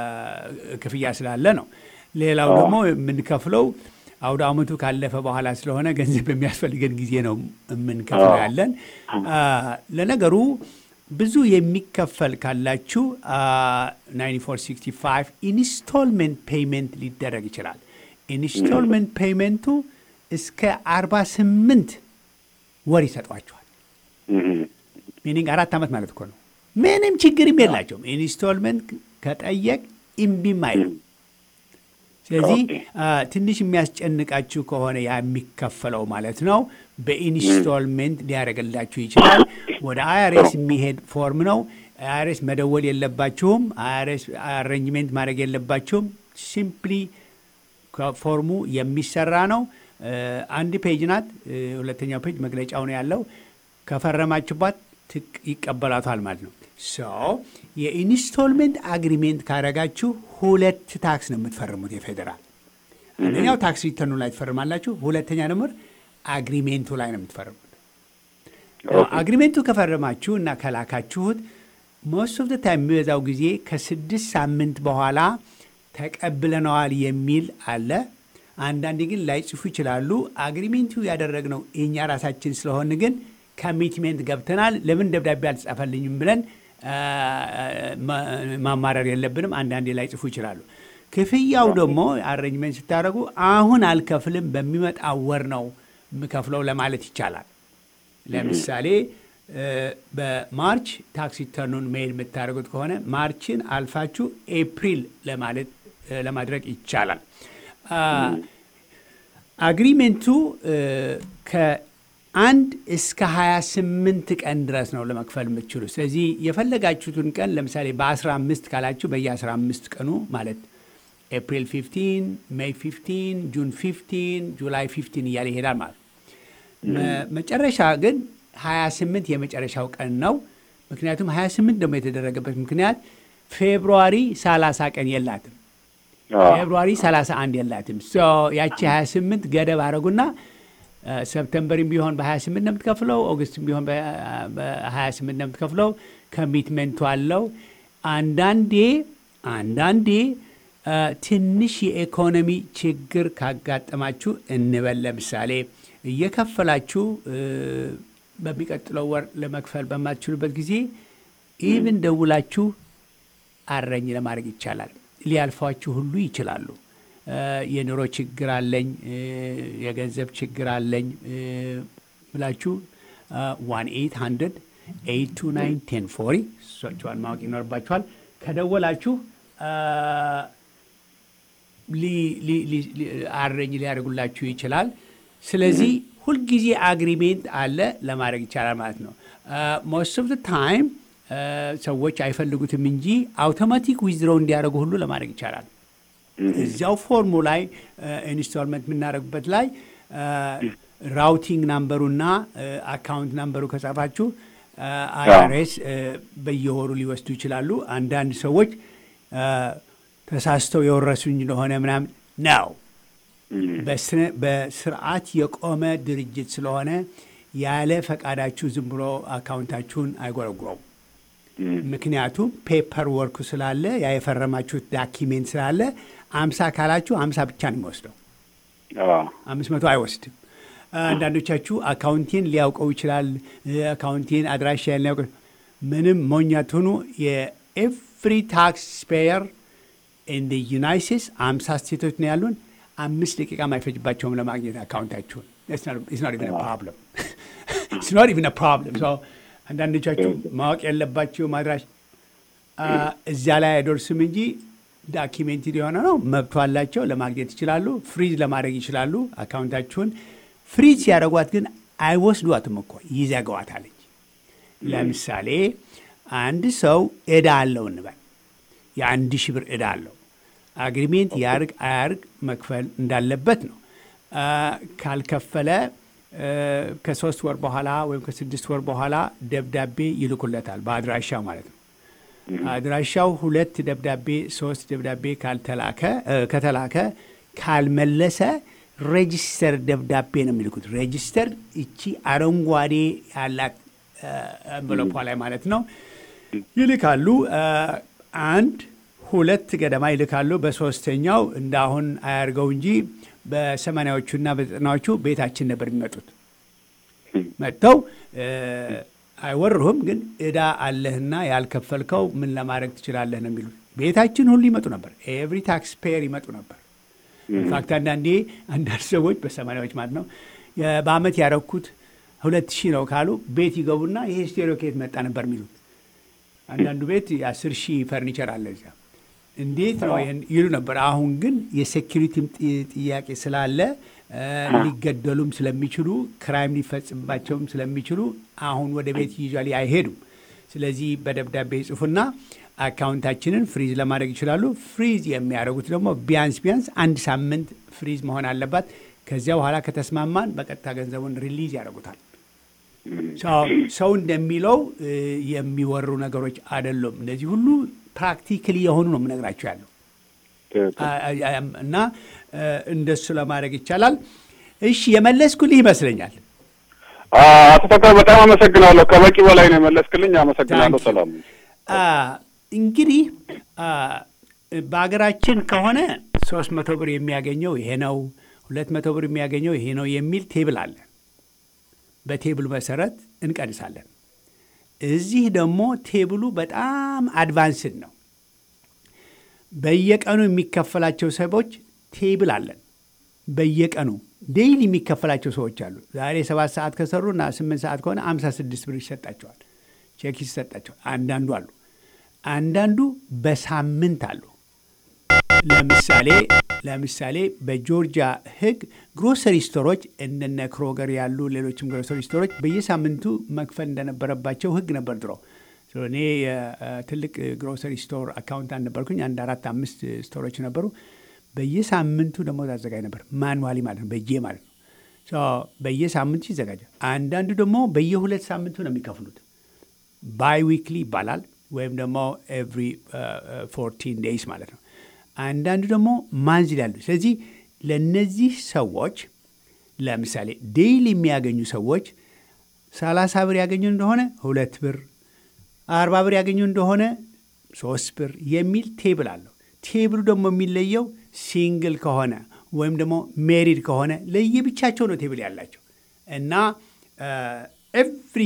ክፍያ ስላለ ነው። ሌላው ደግሞ የምንከፍለው አውደ ዓመቱ ካለፈ በኋላ ስለሆነ ገንዘብ በሚያስፈልገን ጊዜ ነው የምንከፍለው አዎ። ያለን። አ፣ ለነገሩ ብዙ የሚከፈል ካላችሁ 9465 ኢንስቶልመንት ፔይመንት ሊደረግ ይችላል። ኢንስቶልመንት ፔይመንቱ እስከ 48 ወር ይሰጧቸዋል። እም፣ ሚኒንግ አራት ዓመት ማለት እኮ ነው። ምንም ችግርም የላቸውም። ኢንስቶልመንት ከጠየቅ እምቢም አይሉ። ስለዚህ ኦኬ። አ፣ ትንሽ የሚያስጨንቃችሁ ከሆነ ያ የሚከፈለው ማለት ነው በኢንስቶልሜንት ሊያደርግላችሁ ይችላል። ወደ አይአርኤስ የሚሄድ ፎርም ነው። አይአርኤስ መደወል የለባችሁም። አይአርኤስ አሬንጅሜንት ማድረግ የለባችሁም። ሲምፕሊ ከፎርሙ የሚሰራ ነው። እ፣ አንድ ፔጅ ናት። እ፣ ሁለተኛው ፔጅ መግለጫው ነው ያለው። ከፈረማችኋት ትቅ- ይቀበላቷል ማለት ነው። ሶ የኢንስቶልሜንት አግሪሜንት ካረጋችሁ ሁለት ታክስ ነው የምትፈርሙት የፌዴራል አንደኛው ታክስ ሪተርኑ ላይ ትፈርማላችሁ። ሁለተኛ ደግሞ አግሪሜንቱ ላይ ነው የምትፈርሙት። አግሪሜንቱ ከፈረማችሁ እና ከላካችሁት ሞስት ኦፍ ታይም የሚበዛው ጊዜ ከስድስት ሳምንት በኋላ ተቀብለነዋል የሚል አለ። አንዳንዴ ግን ላይጽፉ ይችላሉ። አግሪሜንቱ ያደረግነው እኛ ራሳችን ስለሆን ግን ኮሚትሜንት ገብተናል፣ ለምን ደብዳቤ አልተጻፈልኝም ብለን አ፣ ማ- ማማረር የለብንም። አንዳንዴ ላይጽፉ ይችላሉ። ክፍያው ደግሞ አሬንጅመንት ስታደርጉ አሁን አልከፍልም በሚመጣው ወር ነው የምከፍለው ለማለት ይቻላል። ለምሳሌ እ፣ በማርች ታክስ ሪተርኑን ሜል የምታደርጉት ከሆነ ማርችን አልፋችሁ ኤፕሪል ለማለት እ፣ ለማድረግ ይቻላል። አ፣ አግሪሜንቱ እ፣ ከአንድ እስከ 28 ቀን ድረስ ነው ለመክፈል የምትችሉ። ስለዚህ የፈለጋችሁትን ቀን ለምሳሌ በ15 ካላችሁ በየ15 ቀኑ ማለት ኤፕሪል 15፣ ሜይ 15፣ ጁን 15፣ ጁላይ 15 እያለ ይሄዳል ማለት ነው። መ- መጨረሻ ግን 28 የመጨረሻው ቀን ነው። ምክንያቱም 28 ደግሞ የተደረገበት ምክንያት ፌብሩዋሪ 30 ቀን የላትም። ፌብሩዋሪ 31 የላትም። ሶ ያቺ 28 ገደብ አረጉና እ፣ ሰፕተምበርም ቢሆን በ28 ነው የምትከፍለው፣ ኦገስትም ቢሆን በ- በ28 ነው የምትከፍለው። ኮሚትመንቱ አለው። አንዳንዴ አንዳንዴ እ፣ ትንሽ የኢኮኖሚ ችግር ካጋጠማችሁ እንበል ለምሳሌ እየከፈላችሁ እ፣ በሚቀጥለው ወር ለመክፈል በማትችሉበት ጊዜ ኢቭን ደውላችሁ አረኝ ለማድረግ ይቻላል። ሊያልፏችሁ ሁሉ ይችላሉ። እ፣ የኑሮ ችግር አለኝ፣ እ፣ የገንዘብ ችግር አለኝ እ፣ ብላችሁ ዋን ኤይት ሀንድረድ ኤይት ቱ ናይን ቴን ፎሪ እሷቸዋን ማወቅ ይኖርባችኋል። ከደወላችሁ እ፣ ሊ- ሊ- ሊ- ሊ- አረኝ ሊያደርጉላችሁ ይችላል። ስለዚህ ሁልጊዜ አግሪሜንት አለ ለማድረግ ይቻላል ማለት ነው። ሞስት ኦፍ ታይም ሰዎች አይፈልጉትም እንጂ አውቶማቲክ ዊዝድሮው እንዲያደርጉ ሁሉ ለማድረግ ይቻላል። እዚያው ፎርሙ ላይ ኢንስቶልመንት የምናደርግበት ላይ ራውቲንግ ናምበሩና አካውንት ናምበሩ ከጻፋችሁ አይአርኤስ በየወሩ ሊወስዱ ይችላሉ። አንዳንድ ሰዎች አ፣ ተሳስተው የወረሱኝ እንደሆነ ምናምን ነው። በስነ- በስርዓት የቆመ ድርጅት ስለሆነ ያለ ፈቃዳችሁ ዝም ብሎ አካውንታችሁን አይጎረጉረውም። ምክንያቱም ፔፐር ወርኩ ስላለ ያ የፈረማችሁት ዳኪሜንት ስላለ አምሳ ካላችሁ አምሳ ብቻ ነው የሚወስደው፣ አምስት መቶ አይወስድም። አንዳንዶቻችሁ አካውንቴን ሊያውቀው ይችላል፣ አካውንቴን አድራሻ ሊያውቀው ምንም ሞኛ ትሁኑ የኤቭሪ ታክስ ፔየር እንደ ዩናይት ስቴትስ አምሳ ስቴቶች ነው ያሉን። አምስት ደቂቃም አይፈጅባቸውም ለማግኘት አካውንታችሁን። ፕሮብለም ፕሮብለም። አንዳንዶቻችሁ ማወቅ ያለባቸው ማድራሽ እዚያ ላይ አይደርስም እንጂ ዳኪሜንትድ የሆነ ነው። መብቶ አላቸው፣ ለማግኘት ይችላሉ። ፍሪዝ ለማድረግ ይችላሉ አካውንታችሁን። ፍሪዝ ሲያደርጓት ግን አይወስዷትም እኮ ይዘገዋታል እንጂ። ለምሳሌ አንድ ሰው ዕዳ አለው እንበል የአንድ ሺህ ብር ዕዳ አለው። አግሪሜንት ያርግ አያርግ መክፈል እንዳለበት ነው። አ፣ ካልከፈለ እ፣ ከሶስት ወር በኋላ ወይም ከስድስት ወር በኋላ ደብዳቤ ይልኩለታል በአድራሻው ማለት ነው። አድራሻው ሁለት ደብዳቤ ሶስት ደብዳቤ ካልተላከ እ፣ ከተላከ ካልመለሰ ሬጂስተር ደብዳቤ ነው የሚልኩት። ሬጂስተር እቺ አረንጓዴ ያላት እንቨሎፓ ላይ ማለት ነው ይልካሉ። አ፣ አንድ ሁለት ገደማ ይልካሉ። በሶስተኛው እንደ አሁን አያርገው እንጂ በሰማንያዎቹና በዘጠናዎቹ ቤታችን ነበር የሚመጡት። መጥተው እ፣ አይወርሁም፣ ግን ዕዳ አለህና ያልከፈልከው ምን ለማድረግ ትችላለህ ነው የሚሉት። ቤታችን ሁሉ ይመጡ ነበር። ኤቭሪ ታክስ ፔየር ይመጡ ነበር። ኢንፋክት አንዳንዴ አንዳንድ ሰዎች በሰማንያዎች ማለት ነው የ- በአመት ያረኩት ሁለት ሺህ ነው ካሉ ቤት ይገቡና ይሄ ስቴሪዮ ከየት መጣ ነበር የሚሉት። አንዳንዱ ቤት የአስር ሺህ ፈርኒቸር አለ እዚያ እንዴት ነው ይህን ይሉ ነበር። አሁን ግን የሴኪሪቲም ጥ- ጥያቄ ስላለ እ፣ ሊገደሉም ስለሚችሉ ክራይም ሊፈጽምባቸውም ስለሚችሉ አሁን ወደ ቤት ይዟል አይሄዱም። ስለዚህ በደብዳቤ ይጽፉና አካውንታችንን ፍሪዝ ለማድረግ ይችላሉ። ፍሪዝ የሚያደርጉት ደግሞ ቢያንስ ቢያንስ አንድ ሳምንት ፍሪዝ መሆን አለባት። ከዚያ በኋላ ከተስማማን በቀጥታ ገንዘቡን ሪሊዝ ያደርጉታል። ሰው- ሰው እንደሚለው እ፣ የሚወሩ ነገሮች አይደሉም። እነዚህ ሁሉ ፕራክቲካሊ የሆኑ ነው የምነግራቸው ያለው ትክክል። አ- አ- አም- እና እ፣ እንደሱ ለማድረግ ይቻላል። እሺ የመለስኩልህ ይመስለኛል። አቶ ተካ በጣም አመሰግናለሁ። ከበቂ በላይ ነው የመለስክልኝ። አመሰግናለሁ። Thank you. ሰላም አ፣ እንግዲህ አ፣ በሀገራችን ከሆነ ሶስት መቶ ብር የሚያገኘው ይሄ ነው፣ ሁለት መቶ ብር የሚያገኘው ይሄ ነው የሚል ቴብል አለ። በቴብሉ መሰረት እንቀንሳለን። እዚህ ደግሞ ቴብሉ በጣም አድቫንስድ ነው። በየቀኑ የሚከፈላቸው ሰዎች ቴብል አለን። በየቀኑ ዴይሊ የሚከፈላቸው ሰዎች አሉ። ዛሬ ሰባት ሰዓት ከሰሩ እና ስምንት ሰዓት ከሆነ አምሳ ስድስት ብር ይሰጣቸዋል፣ ቼክ ይሰጣቸዋል። አንዳንዱ አሉ፣ አንዳንዱ በሳምንት አሉ። ለምሳሌ ለምሳሌ በጆርጂያ ሕግ ግሮሰሪ ስቶሮች እንደነ ክሮገር ያሉ ሌሎችም ግሮሰሪ ስቶሮች በየሳምንቱ መክፈል እንደነበረባቸው ሕግ ነበር ድሮ። ሶ እኔ የትልቅ ግሮሰሪ ስቶር አካውንታንት ነበርኩኝ። አንድ አራት አምስት ስቶሮች ነበሩ። በየሳምንቱ ደግሞ አዘጋጅ ነበር፣ ማኑዋሊ ማለት ነው፣ በእጄ ማለት ነው። ሶ በየሳምንቱ ይዘጋጃል። አንዳንዱ ደግሞ በየሁለት ሳምንቱ ነው የሚከፍሉት። ባይ ዊክሊ ይባላል ወይም ደግሞ ኤቭሪ ፎርቲን ዴይስ ማለት ነው። አንዳንዱ ደግሞ ማንዝል ያሉ። ስለዚህ ለእነዚህ ሰዎች ለምሳሌ ዴይሊ የሚያገኙ ሰዎች ሰላሳ ብር ያገኙ እንደሆነ ሁለት ብር፣ አርባ ብር ያገኙ እንደሆነ ሶስት ብር የሚል ቴብል አለው። ቴብሉ ደግሞ የሚለየው ሲንግል ከሆነ ወይም ደግሞ ሜሪድ ከሆነ ለየብቻቸው ነው ቴብል ያላቸው እና ኤፍሪ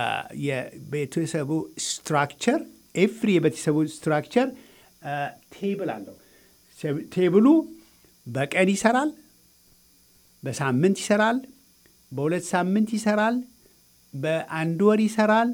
የቤተሰቡ ስትራክቸር ኤፍሪ የቤተሰቡ ስትራክቸር ቴብል አለው። ቴብሉ በቀን ይሰራል፣ በሳምንት ይሰራል፣ በሁለት ሳምንት ይሰራል፣ በአንድ ወር ይሰራል።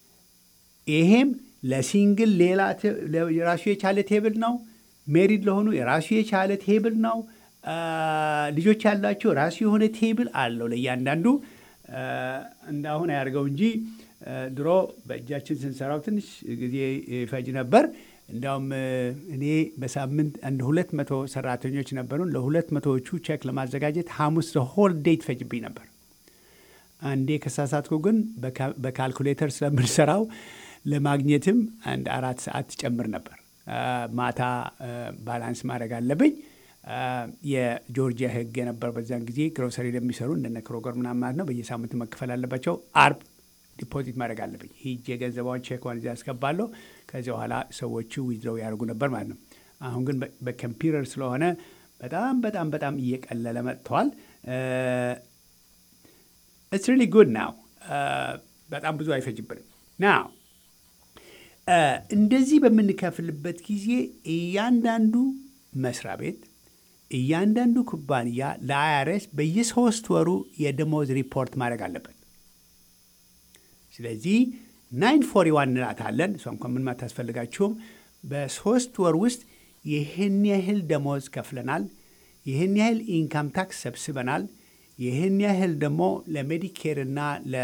ይሄም ለሲንግል ሌላ ቴ- ለ- የራሱ የቻለ ቴብል ነው። ሜሪድ ለሆኑ የራሱ የቻለ ቴብል ነው። አ፣ ልጆች ያላቸው ራሱ የሆነ ቴብል አለው ለእያንዳንዱ። አ፣ እንዳሁን አያደርገው እንጂ አ፣ ድሮ በእጃችን ስንሰራው ትንሽ ጊዜ ይፈጅ ነበር። እንዲያውም እ፣ እኔ በሳምንት አንድ ሁለት መቶ ሰራተኞች ነበሩን። ለሁለት መቶዎቹ ቼክ ለማዘጋጀት ሐሙስ ሆል ዴይ ትፈጅብኝ ነበር። አንዴ ከሳሳትኩ ግን በካ- በካልኩሌተር ስለምንሰራው ለማግኘትም አንድ አራት ሰዓት ትጨምር ነበር። አ፣ ማታ አ፣ ባላንስ ማድረግ አለብኝ። አ፣ የጆርጂያ ሕግ የነበር በዛን ጊዜ ግሮሰሪ ለሚሰሩ እንደነ ክሮገር ምናምን ማለት ነው በየሳምንቱ መክፈል አለባቸው። አርብ ዲፖዚት ማድረግ አለብኝ። ሂጅ የገንዘባውን ቼክዋን እዚያ ያስገባለሁ። ከዚያ በኋላ ሰዎቹ ዊዝድሮው ያደርጉ ነበር ማለት ነው። አሁን ግን በ- በኮምፒውተር ስለሆነ በጣም በጣም በጣም እየቀለለ መጥተዋል። ኢትስ ሪሊ ጉድ ናው። በጣም ብዙ አይፈጅብንም ናው እንደዚህ በምንከፍልበት ጊዜ እያንዳንዱ መስሪያ ቤት እያንዳንዱ ኩባንያ ለአይአርኤስ በየሶስት ወሩ የደሞዝ ሪፖርት ማድረግ አለበት። ስለዚህ ናይን ፎሪ ዋን እንላታለን። እሷ እንኳን ምንም አታስፈልጋችሁም። በሶስት ወር ውስጥ ይህን ያህል ደሞዝ ከፍለናል፣ ይህን ያህል ኢንካም ታክስ ሰብስበናል፣ ይህን ያህል ደግሞ ለሜዲኬር እና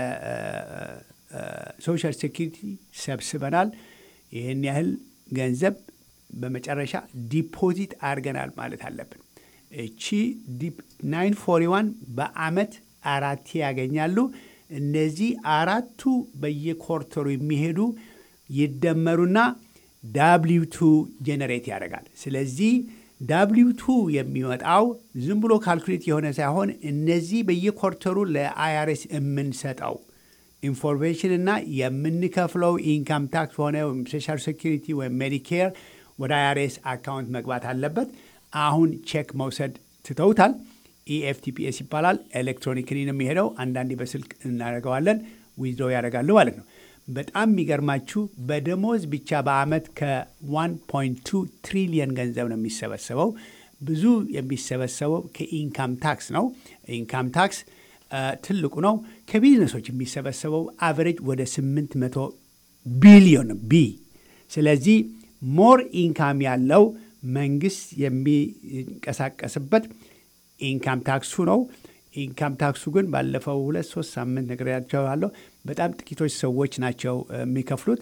ለሶሻል ሴኪሪቲ ሰብስበናል፣ ይህን ያህል ገንዘብ በመጨረሻ ዲፖዚት አድርገናል ማለት አለብን። እቺ ናይን ፎሪ ዋን በአመት አራቴ ያገኛሉ። እነዚህ አራቱ በየኮርተሩ የሚሄዱ ይደመሩና ዳብሊው ቱ ጄኔሬት ያደርጋል። ስለዚህ ዳብሊው ቱ የሚወጣው ዝም ብሎ ካልኩሌት የሆነ ሳይሆን እነዚህ በየኮርተሩ ለአይአርኤስ የምንሰጠው ኢንፎርሜሽን እና የምንከፍለው ኢንካም ታክስ ሆነ ወይም ሶሻል ሴኪሪቲ ወይም ሜዲኬር ወደ አይአርኤስ አካውንት መግባት አለበት። አሁን ቼክ መውሰድ ትተውታል። ኢኤፍቲፒኤስ ይባላል። ኤሌክትሮኒክሊ ነው የሚሄደው። አንዳንዴ በስልክ እናደርገዋለን። ዊዝድሮው ያደርጋሉ ማለት ነው። በጣም የሚገርማችሁ በደሞዝ ብቻ በአመት ከ1.2 ትሪሊየን ገንዘብ ነው የሚሰበሰበው። ብዙ የሚሰበሰበው ከኢንካም ታክስ ነው። ኢንካም ታክስ ትልቁ ነው። ከቢዝነሶች የሚሰበሰበው አቨሬጅ ወደ 800 ቢሊዮን ቢ። ስለዚህ ሞር ኢንካም ያለው መንግስት የሚንቀሳቀስበት ኢንካም ታክሱ ነው። ኢንካም ታክሱ ግን ባለፈው ሁለት ሶስት ሳምንት ነግሬያቸዋለሁ። በጣም ጥቂቶች ሰዎች ናቸው የሚከፍሉት።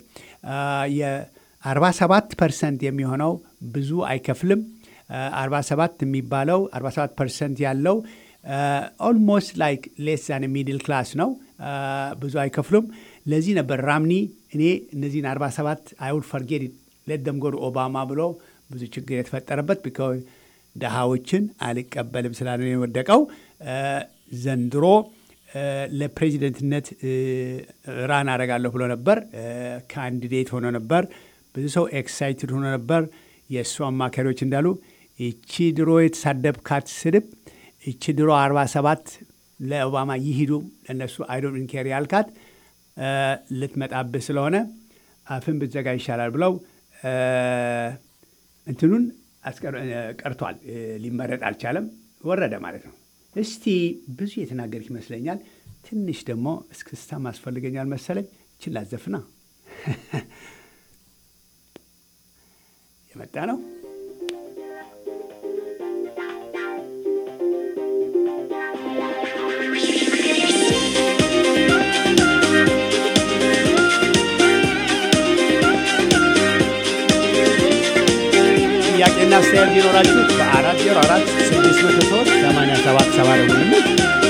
የ47 ፐርሰንት የሚሆነው ብዙ አይከፍልም። 47 የሚባለው 47 ፐርሰንት ያለው ኦልሞስት ላይክ ሌስ ዛን ሚድል ክላስ ነው። ብዙ አይከፍሉም። ለዚህ ነበር ራምኒ እኔ እነዚህን 47 አይውል ፈርጌት ሌት ጎ ኦባማ ብሎ ብዙ ችግር የተፈጠረበት ቢካዝ ድሃዎችን አልቀበልም ስላለ የወደቀው። ዘንድሮ ለፕሬዚደንትነት ራን አደርጋለሁ ብሎ ነበር። ካንዲዴት ሆኖ ነበር። ብዙ ሰው ኤክሳይትድ ሆኖ ነበር። የእሱ አማካሪዎች እንዳሉ ይቺ ድሮ የተሳደብካት ስድብ ይቺ ድሮ 47 ለኦባማ ይሂዱ ለእነሱ አይዶን ኬር ያልካት ልትመጣብህ ስለሆነ አፍን ብትዘጋ ይሻላል ብለው እንትኑን ቀርቷል። ሊመረጥ አልቻለም። ወረደ ማለት ነው። እስቲ ብዙ የተናገርክ ይመስለኛል። ትንሽ ደግሞ እስክስታ ማስፈልገኛል መሰለኝ። ችላ ዘፍና የመጣ ነው። ጥያቄና አስተያየት ቢኖራችሁ በአራት ዜሮ አራት ስድስት መቶ ሶስት ሰማንያ ሰባት ሰባ ደውሉልን።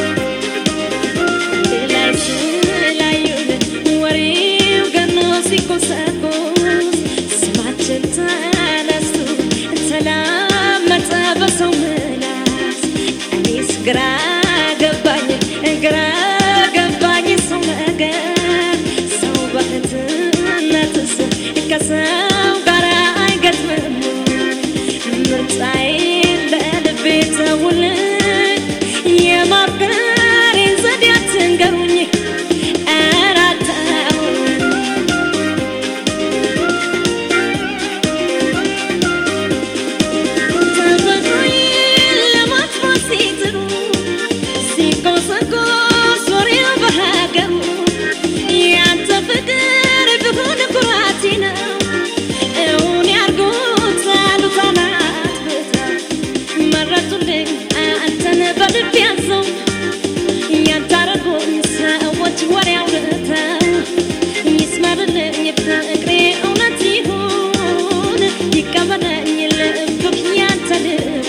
ስማችን ተነስቶ ተላመጠ በሰው ምላስ እኔስ ግራ ገባኝ ግራ ገባኝ ሰው ነገር ሰው በእህትነትስ ከሰው ጋር አይገጥምም ምርጫዬን በልቤ ተውልኝ የማፍቀሬን ዘዴ አትንገሩኝ ኧረ አታውሩኝ ተፈጥሮዬን ለማጥፋት ሲጥሩ ሲቆሰቆስ ወሬው በሀገሩ ያንተ ፍቅር ቢሆን ኩራቴ ነው እውን ያርጉት አሉት አላት ብታ መረጡልኝ አንተን በልብ ያዘው ያንታረጉኝ ሰዎች ወሬ አውርተው ይስመርልኝ ፍቅሬ እውነት ይሁን ይቀበለኝ ልብክ ያንተ ልብ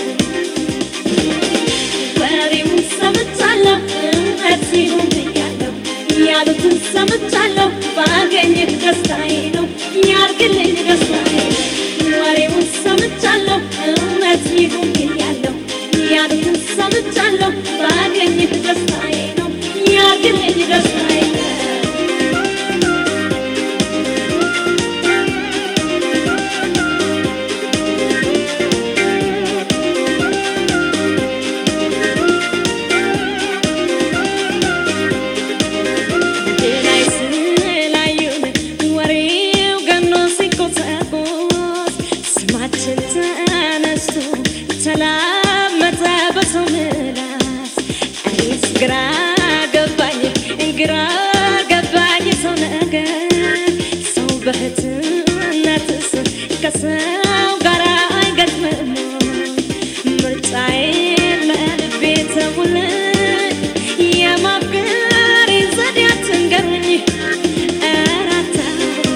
ወሬውን ሰምቻለሁ እውነት ይሁን ብያለሁ ያሉትን ሰምቻለሁ ባገኝህ ደስታዬ ነው ያርግልኝ ደስታዬ ወሬውን ሰምቻለሁ እውነት ይሁን ብያለሁ ያሉትን ሰምቻለሁ ባገኝህ ደስታዬ ነው ያርግልኝ ደስታዬ ነው ላይ ስላዩን ወሬው ገኖ ሲቆሰቆስ ስማችን ተነስቶ ተላመጠ በሰው ምላስ እኔስ ግራ ገባኝ ግራ ገባኝ ሰው ነገር ሰው በእህትነትስ ከሰው ጋር አይገጥምም ምርጫዬን ለልቤ ተውልኝ የማፍቀሬን ዘዴ አትንገሩኝ ኧረ አታውሩኝ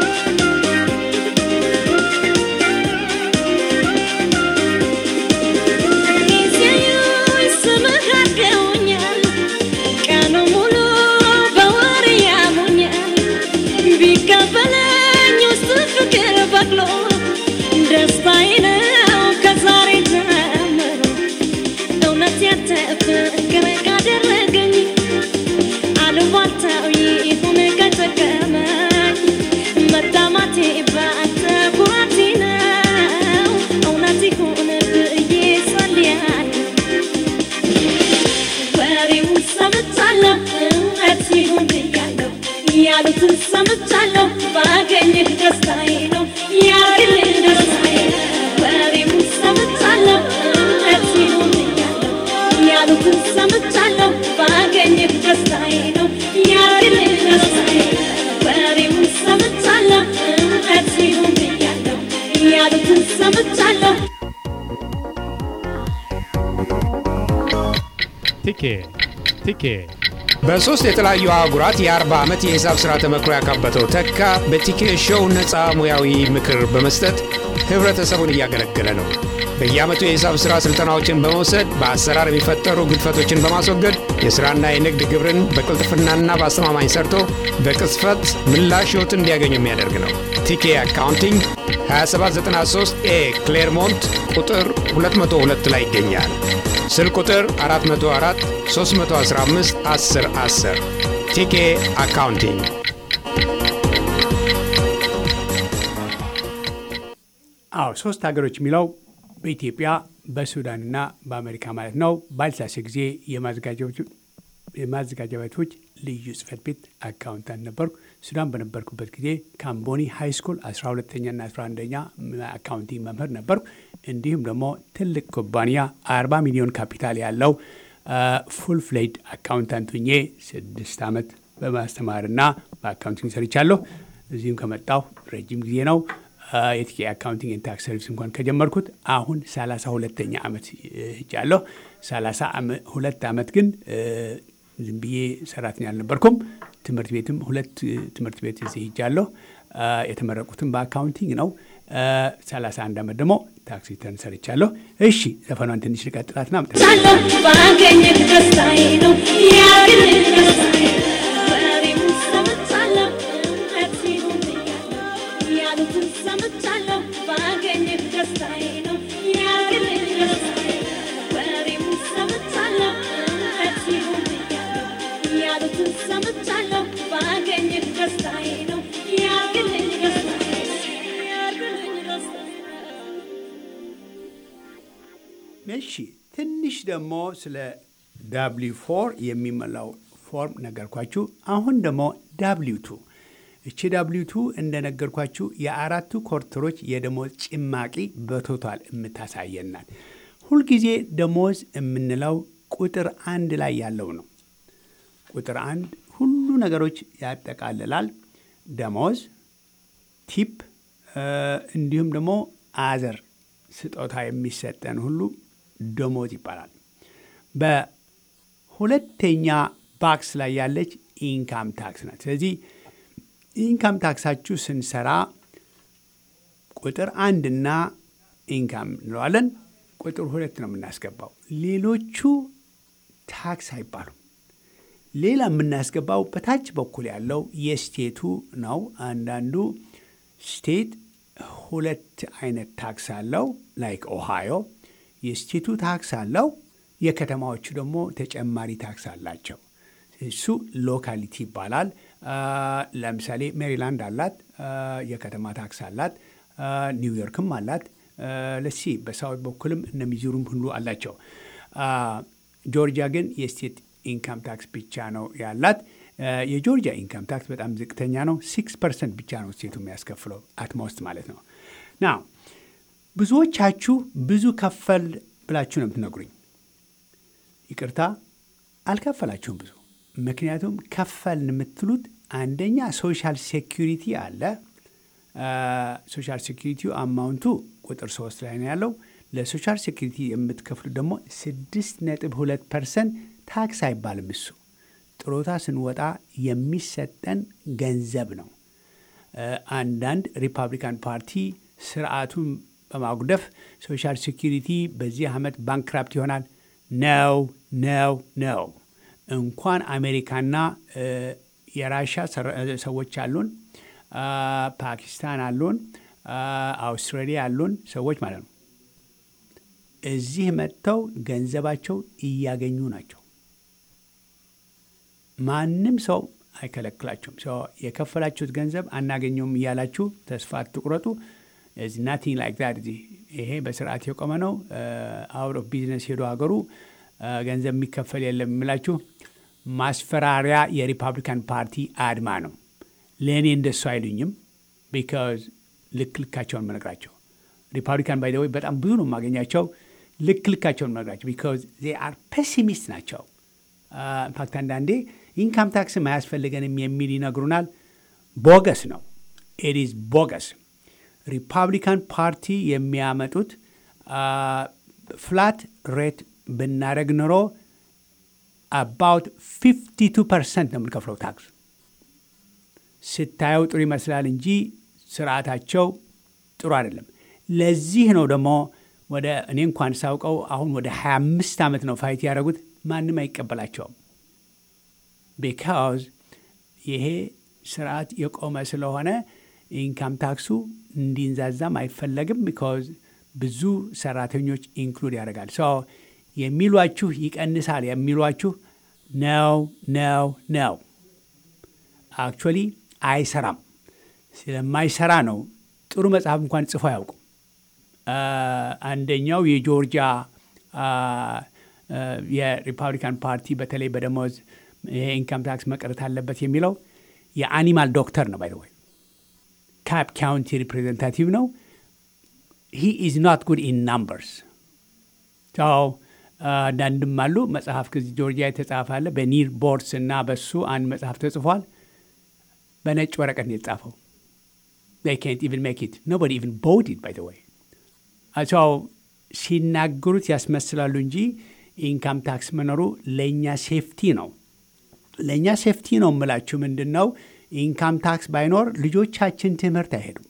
ሲያዩኝ ስምህ አድርገውኛል ቀኑ ሙሉ በወሬ ያሙኛል ቢቀበለኝ ውስጥ ፍቅር በቅሎ ደስታዬ ነው ከዛሬ ጀምሮ እውነት ያንተ ፍቅር ካደረገኝ አሉባልታው ይሁን ከጠቀመኝ መታማቴ በአንተ ኩራቴ ነው እውነት ይሁን ብዬ ጸልያለሁ ወሬውን ሰምቻለሁ እውነት ይሁን ብያለሁ ያሉትን ሰምቻለሁ ባገኝህ ደስታዬ ነው ያርግልኝ ደስታዬ ነው ወሬውን ሰምቻለሁ እውነት ይሁን ብያለሁ ያሉትን ሰምቻለሁ ባገኝህ ደስታዬ ነው ያርግልኝ ደስታዬ ነው ወሬውን ሰምቻለሁ እውነት ይሁን ብያለሁ ያሉትን ሰምቻለሁ ቲኬ ቲኬ በሦስት የተለያዩ አህጉራት የአርባ ዓመት የሂሳብ ሥራ ተመክሮ ያካበተው ተካ በቲኬ ሾው ነፃ ሙያዊ ምክር በመስጠት ኅብረተሰቡን እያገለገለ ነው። በየዓመቱ የሂሳብ ሥራ ሥልጠናዎችን በመውሰድ በአሰራር የሚፈጠሩ ግድፈቶችን በማስወገድ የሥራና የንግድ ግብርን በቅልጥፍናና በአስተማማኝ ሰርቶ በቅጽፈት ምላሽ ሕይወትን እንዲያገኙ የሚያደርግ ነው። ቲኬ አካውንቲንግ 2793 ኤ ክሌርሞንት ቁጥር 202 ላይ ይገኛል። ስልክ ቁጥር 404 315 10 10 ቲኬ አካውንቲንግ አዎ ሶስት ሀገሮች የሚለው በኢትዮጵያ በሱዳንና በአሜሪካ ማለት ነው። ባልሳሴ ጊዜ የማዘጋጃ ቤቶች ልዩ ጽህፈት ቤት አካውንታንት ነበርኩ። ሱዳን በነበርኩበት ጊዜ ካምቦኒ ሃይ ስኩል 12ተኛና 11ኛ አካውንቲንግ መምህር ነበርኩ። እንዲሁም ደግሞ ትልቅ ኩባንያ 40 ሚሊዮን ካፒታል ያለው ፉል ፍሌድ አካውንታንት ሁኜ ስድስት ዓመት በማስተማርና በአካውንቲንግ ሰርቻለሁ። እዚህም ከመጣሁ ረጅም ጊዜ ነው። የቲኬ አካውንቲንግ ኤንድ ታክስ ሰርቪስ እንኳን ከጀመርኩት አሁን ሰላሳ ሁለተኛ ዓመት ሄጃለሁ። ሰላሳ ሁለት ዓመት ግን ዝም ብዬ ሰራተኛ አልነበርኩም። ትምህርት ቤትም ሁለት ትምህርት ቤት እዚህ ሄጃለሁ። የተመረቁትም በአካውንቲንግ ነው። ሰላሳ አንድ ዓመት ደግሞ ታክሲ ተርን ሰርቻለሁ። እሺ ዘፈኗን ትንሽ ልቀጥላትና ሳለሁ ባገኘህ ደስታዬ ነው ያግልህ ደስታዬ ወሬም ሰምቻለሁ እውነት ሲሆን ብያለሁ ያሉትን ሰምቻለሁ ባገኘህ ደስታዬ ነው ያግልህ ደስታዬ ወሬም ሰምቻለሁ እውነት ሲሆን ብያለሁ ያሉትን ሰምቻለሁ ባገኘህ ደስታዬ ነው ያግልህ ደስታዬ ያግልህ ደስታዬ እሺ ትንሽ ደግሞ ስለ ዳብሊው ፎር የሚሞላው ፎርም ነገርኳችሁ። አሁን ደግሞ ዳብሊው ቱ እቺ ዳብሊው ቱ እንደነገርኳችሁ የአራቱ ኮርተሮች የደሞዝ ጭማቂ በቶታል የምታሳየናል። ሁልጊዜ ደሞዝ የምንለው ቁጥር አንድ ላይ ያለው ነው። ቁጥር አንድ ሁሉ ነገሮች ያጠቃልላል። ደሞዝ፣ ቲፕ እንዲሁም ደግሞ አዘር ስጦታ የሚሰጠን ሁሉ ደሞዝ ይባላል። በሁለተኛ ባክስ ላይ ያለች ኢንካም ታክስ ናት። ስለዚህ ኢንካም ታክሳችሁ ስንሰራ ቁጥር አንድና ኢንካም እንለዋለን። ቁጥር ሁለት ነው የምናስገባው። ሌሎቹ ታክስ አይባሉም። ሌላ የምናስገባው በታች በኩል ያለው የስቴቱ ነው። አንዳንዱ ስቴት ሁለት አይነት ታክስ አለው። ላይክ ኦሃዮ የስቴቱ ታክስ አለው። የከተማዎቹ ደግሞ ተጨማሪ ታክስ አላቸው። እሱ ሎካሊቲ ይባላል። ለምሳሌ ሜሪላንድ አላት፣ የከተማ ታክስ አላት። ኒውዮርክም አላት። ለሲ በሳውት በኩልም እነ ሚዙሪም ሁሉ አላቸው። ጆርጂያ ግን የስቴት ኢንካም ታክስ ብቻ ነው ያላት። የጆርጂያ ኢንካም ታክስ በጣም ዝቅተኛ ነው። ሲክስ ፐርሰንት ብቻ ነው ስቴቱ የሚያስከፍለው አትሞስት ማለት ነው። ና ብዙዎቻችሁ ብዙ ከፈል ብላችሁ ነው የምትነግሩኝ። ይቅርታ አልከፈላችሁም ብዙ። ምክንያቱም ከፈልን የምትሉት አንደኛ ሶሻል ሴኪሪቲ አለ። ሶሻል ሴኪሪቲው አማውንቱ ቁጥር ሶስት ላይ ነው ያለው። ለሶሻል ሴኪሪቲ የምትከፍሉት ደግሞ ስድስት ነጥብ ሁለት ፐርሰንት ታክስ አይባልም እሱ ጥሮታ ስንወጣ የሚሰጠን ገንዘብ ነው። አንዳንድ ሪፐብሊካን ፓርቲ ስርዓቱን በማጉደፍ ሶሻል ሴኪሪቲ በዚህ ዓመት ባንክራፕት ይሆናል። ነው ነው ነው። እንኳን አሜሪካና የራሻ ሰዎች አሉን፣ ፓኪስታን አሉን፣ አውስትራሊያ አሉን ሰዎች ማለት ነው። እዚህ መጥተው ገንዘባቸው እያገኙ ናቸው። ማንም ሰው አይከለክላችሁም። የከፈላችሁት ገንዘብ አናገኘውም እያላችሁ ተስፋ አትቁረጡ። ናቲንግ ላይክ ዛት ይሄ በስርዓት የቆመ ነው። አውት ኦፍ ቢዝነስ ሄዶ ሀገሩ ገንዘብ የሚከፈል የለም የሚላችሁ ማስፈራሪያ የሪፐብሊካን ፓርቲ አድማ ነው። ለእኔ እንደሱ አይሉኝም። ቢካዝ ልክ ልካቸውን መነግራቸው ሪፐብሊካን ባይ ወይ በጣም ብዙ ነው የማገኛቸው። ልክ ልካቸውን መነግራቸው ቢካዝ ዜ አር ፔሲሚስት ናቸው። ኢንፋክት አንዳንዴ ኢንካም ታክስም አያስፈልገንም የሚል ይነግሩናል። ቦገስ ነው። ኢዝ ቦገስ። ሪፐብሊካን ፓርቲ የሚያመጡት ፍላት ሬት ብናደረግ ኑሮ አባውት 52 ፐርሰንት ነው የምንከፍለው ታክስ። ስታየው ጥሩ ይመስላል እንጂ ስርዓታቸው ጥሩ አይደለም። ለዚህ ነው ደግሞ ወደ እኔ እንኳን ሳውቀው አሁን ወደ 25 ዓመት ነው ፋይት ያደረጉት። ማንም አይቀበላቸውም። ቢካዝ ይሄ ስርዓት የቆመ ስለሆነ ኢንካም ታክሱ እንዲንዛዛም አይፈለግም። ቢካዝ ብዙ ሰራተኞች ኢንክሉድ ያደርጋል። ሶ የሚሏችሁ ይቀንሳል የሚሏችሁ ነው ነው ነው። አክቹዋሊ አይሰራም። ስለማይሰራ ነው ጥሩ መጽሐፍ እንኳን ጽፎ አያውቁም። አንደኛው የጆርጂያ የሪፐብሊካን ፓርቲ በተለይ በደሞዝ ይሄ ኢንካም ታክስ መቅረት አለበት የሚለው የአኒማል ዶክተር ነው። ባይ ወይ ካፕ ካውንቲ ሪፕሬዘንታቲቭ ነው። ሂ ኢዝ ኖት ጉድ ኢን ናምበርስ። አንዳንድም አሉ መጽሐፍ ከዚህ ጆርጂያ የተጻፈ አለ በኒር ቦርድስ እና በሱ አንድ መጽሐፍ ተጽፏል። በነጭ ወረቀት ነው የተጻፈው። they can't even make it. Nobody even bought it, by the way. ሰው ሲናገሩት ያስመስላሉ እንጂ ኢንካም ታክስ መኖሩ ለእኛ ሴፍቲ ነው። ለእኛ ሴፍቲ ነው የምላችሁ ምንድን ነው፣ ኢንካም ታክስ ባይኖር ልጆቻችን ትምህርት አይሄዱም።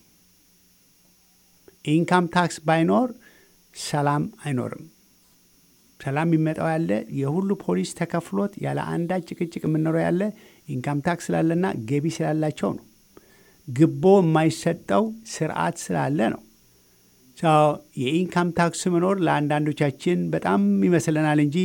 ኢንካም ታክስ ባይኖር ሰላም አይኖርም። ሰላም የሚመጣው ያለ የሁሉ ፖሊስ ተከፍሎት ያለ አንዳች ጭቅጭቅ የምንኖረው ያለ ኢንካም ታክስ ስላለና ገቢ ስላላቸው ነው። ግቦ የማይሰጠው ስርዓት ስላለ ነው። የኢንካም ታክስ መኖር ለአንዳንዶቻችን በጣም ይመስለናል እንጂ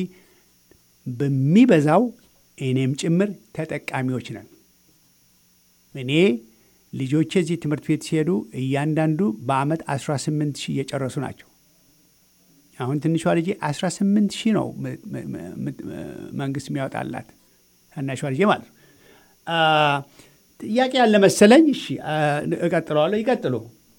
በሚበዛው እኔም ጭምር ተጠቃሚዎች ነን። እኔ ልጆቼ እዚህ ትምህርት ቤት ሲሄዱ እያንዳንዱ በአመት 18 ሺህ እየጨረሱ ናቸው። አሁን ትንሿ ልጄ 18 ሺህ ነው መንግስት የሚያወጣላት ታናሿ ልጄ ማለት ነው። ጥያቄ ያለ መሰለኝ። እሺ እቀጥለዋለሁ። ይቀጥሉ።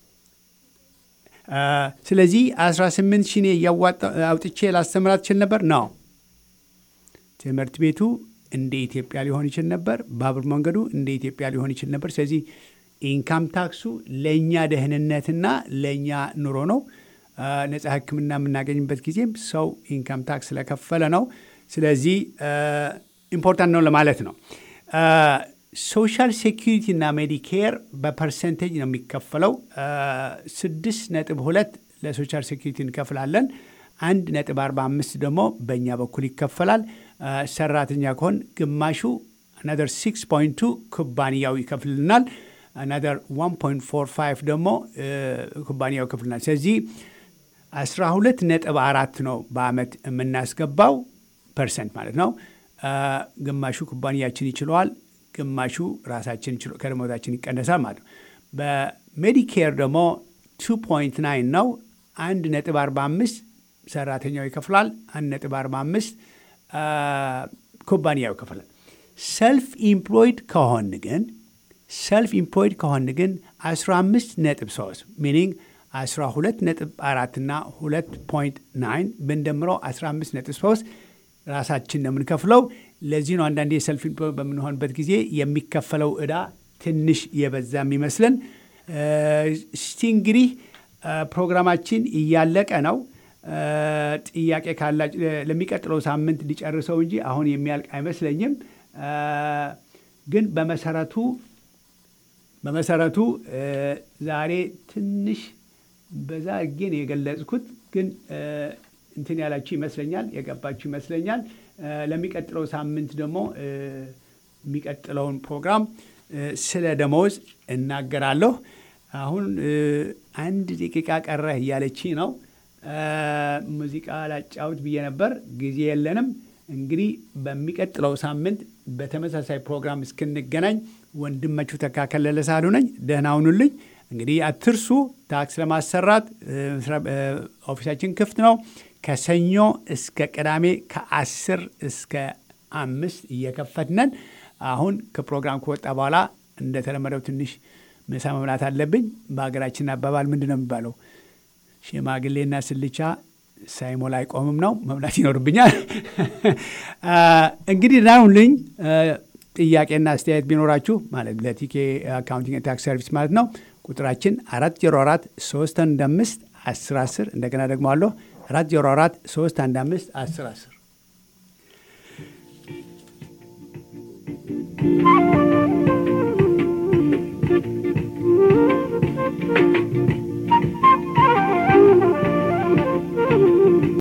ስለዚህ 18 ሺህ እኔ እያዋጣ አውጥቼ ላስተምራት ችል ነበር ነው። ትምህርት ቤቱ እንደ ኢትዮጵያ ሊሆን ይችል ነበር። ባቡር መንገዱ እንደ ኢትዮጵያ ሊሆን ይችል ነበር። ስለዚህ ኢንካም ታክሱ ለእኛ ደህንነትና ለእኛ ኑሮ ነው። ነጻ ሕክምና የምናገኝበት ጊዜም ሰው ኢንካም ታክስ ስለከፈለ ነው። ስለዚህ ኢምፖርታንት ነው ለማለት ነው። ሶሻል ሴኪሪቲ እና ሜዲኬር በፐርሰንቴጅ ነው የሚከፈለው። ስድስት ነጥብ ሁለት ለሶሻል ሴኪሪቲ እንከፍላለን። አንድ ነጥብ አርባ አምስት ደግሞ በእኛ በኩል ይከፈላል። ሰራተኛ ከሆን ግማሹ አናደር ሲክስ ፖይንት ቱ ኩባንያው ይከፍልናል። አናደር ዋን ፖይንት ፎር ፋይቭ ደግሞ ኩባንያው ይከፍልናል። ስለዚህ አስራ ሁለት ነጥብ አራት ነው በአመት የምናስገባው ፐርሰንት ማለት ነው። ግማሹ ኩባንያችን ይችለዋል፣ ግማሹ ራሳችን ከደሞዛችን ይቀነሳል ማለት ነው። በሜዲኬር ደግሞ ቱ ፖይንት ናይን ነው። አንድ ነጥብ አርባ አምስት ሰራተኛው ይከፍላል። አንድ ነጥብ አርባ አምስት ኩባንያው ይከፍላል። ሰልፍ ኢምፕሎይድ ከሆን ግን ሰልፍ ኢምፕሎይድ ከሆን ግን 15 ነጥብ 3 ሚኒንግ 12 ነጥብ 4 እና 2 ፖይንት 9 ብንደምረው 15 ነጥብ 3 ራሳችን ነው የምንከፍለው። ለዚህ ነው አንዳንዴ ሰልፍ ኢምፕሎይድ በምንሆንበት ጊዜ የሚከፈለው እዳ ትንሽ የበዛ የሚመስለን። እስቲ እንግዲህ ፕሮግራማችን እያለቀ ነው። ጥያቄ ካላችሁ ለሚቀጥለው ሳምንት ሊጨርሰው እንጂ አሁን የሚያልቅ አይመስለኝም። ግን በመሰረቱ በመሰረቱ ዛሬ ትንሽ በዛ ግን የገለጽኩት ግን እንትን ያላችሁ ይመስለኛል፣ የገባችሁ ይመስለኛል። ለሚቀጥለው ሳምንት ደግሞ የሚቀጥለውን ፕሮግራም ስለ ደመወዝ እናገራለሁ። አሁን አንድ ደቂቃ ቀረህ እያለች ነው። ሙዚቃ ላጫውት ብዬ ነበር፣ ጊዜ የለንም። እንግዲህ በሚቀጥለው ሳምንት በተመሳሳይ ፕሮግራም እስክንገናኝ ወንድማችሁ ተካከለለ ሳሉ ነኝ። ደህና ሁኑልኝ። እንግዲህ አትርሱ፣ ታክስ ለማሰራት ኦፊሳችን ክፍት ነው። ከሰኞ እስከ ቅዳሜ ከአስር እስከ አምስት እየከፈትነን። አሁን ከፕሮግራም ከወጣ በኋላ እንደተለመደው ትንሽ ምሳ መብላት አለብኝ። በሀገራችን አባባል ምንድን ነው የሚባለው? ሽማግሌና ስልቻ ሳይሞላ አይቆምም ነው። መብላት ይኖርብኛል። እንግዲህ ናሁንልኝ ጥያቄና አስተያየት ቢኖራችሁ ማለት ለቲኬ አካውንቲንግ ታክስ ሰርቪስ ማለት ነው። ቁጥራችን አራት ዜሮ አራት ሶስት አንድ አምስት አስር አስር እንደገና ደግሞ አለሁ አራት ዜሮ አራት ሶስት አንድ አምስት አስር አስር Thank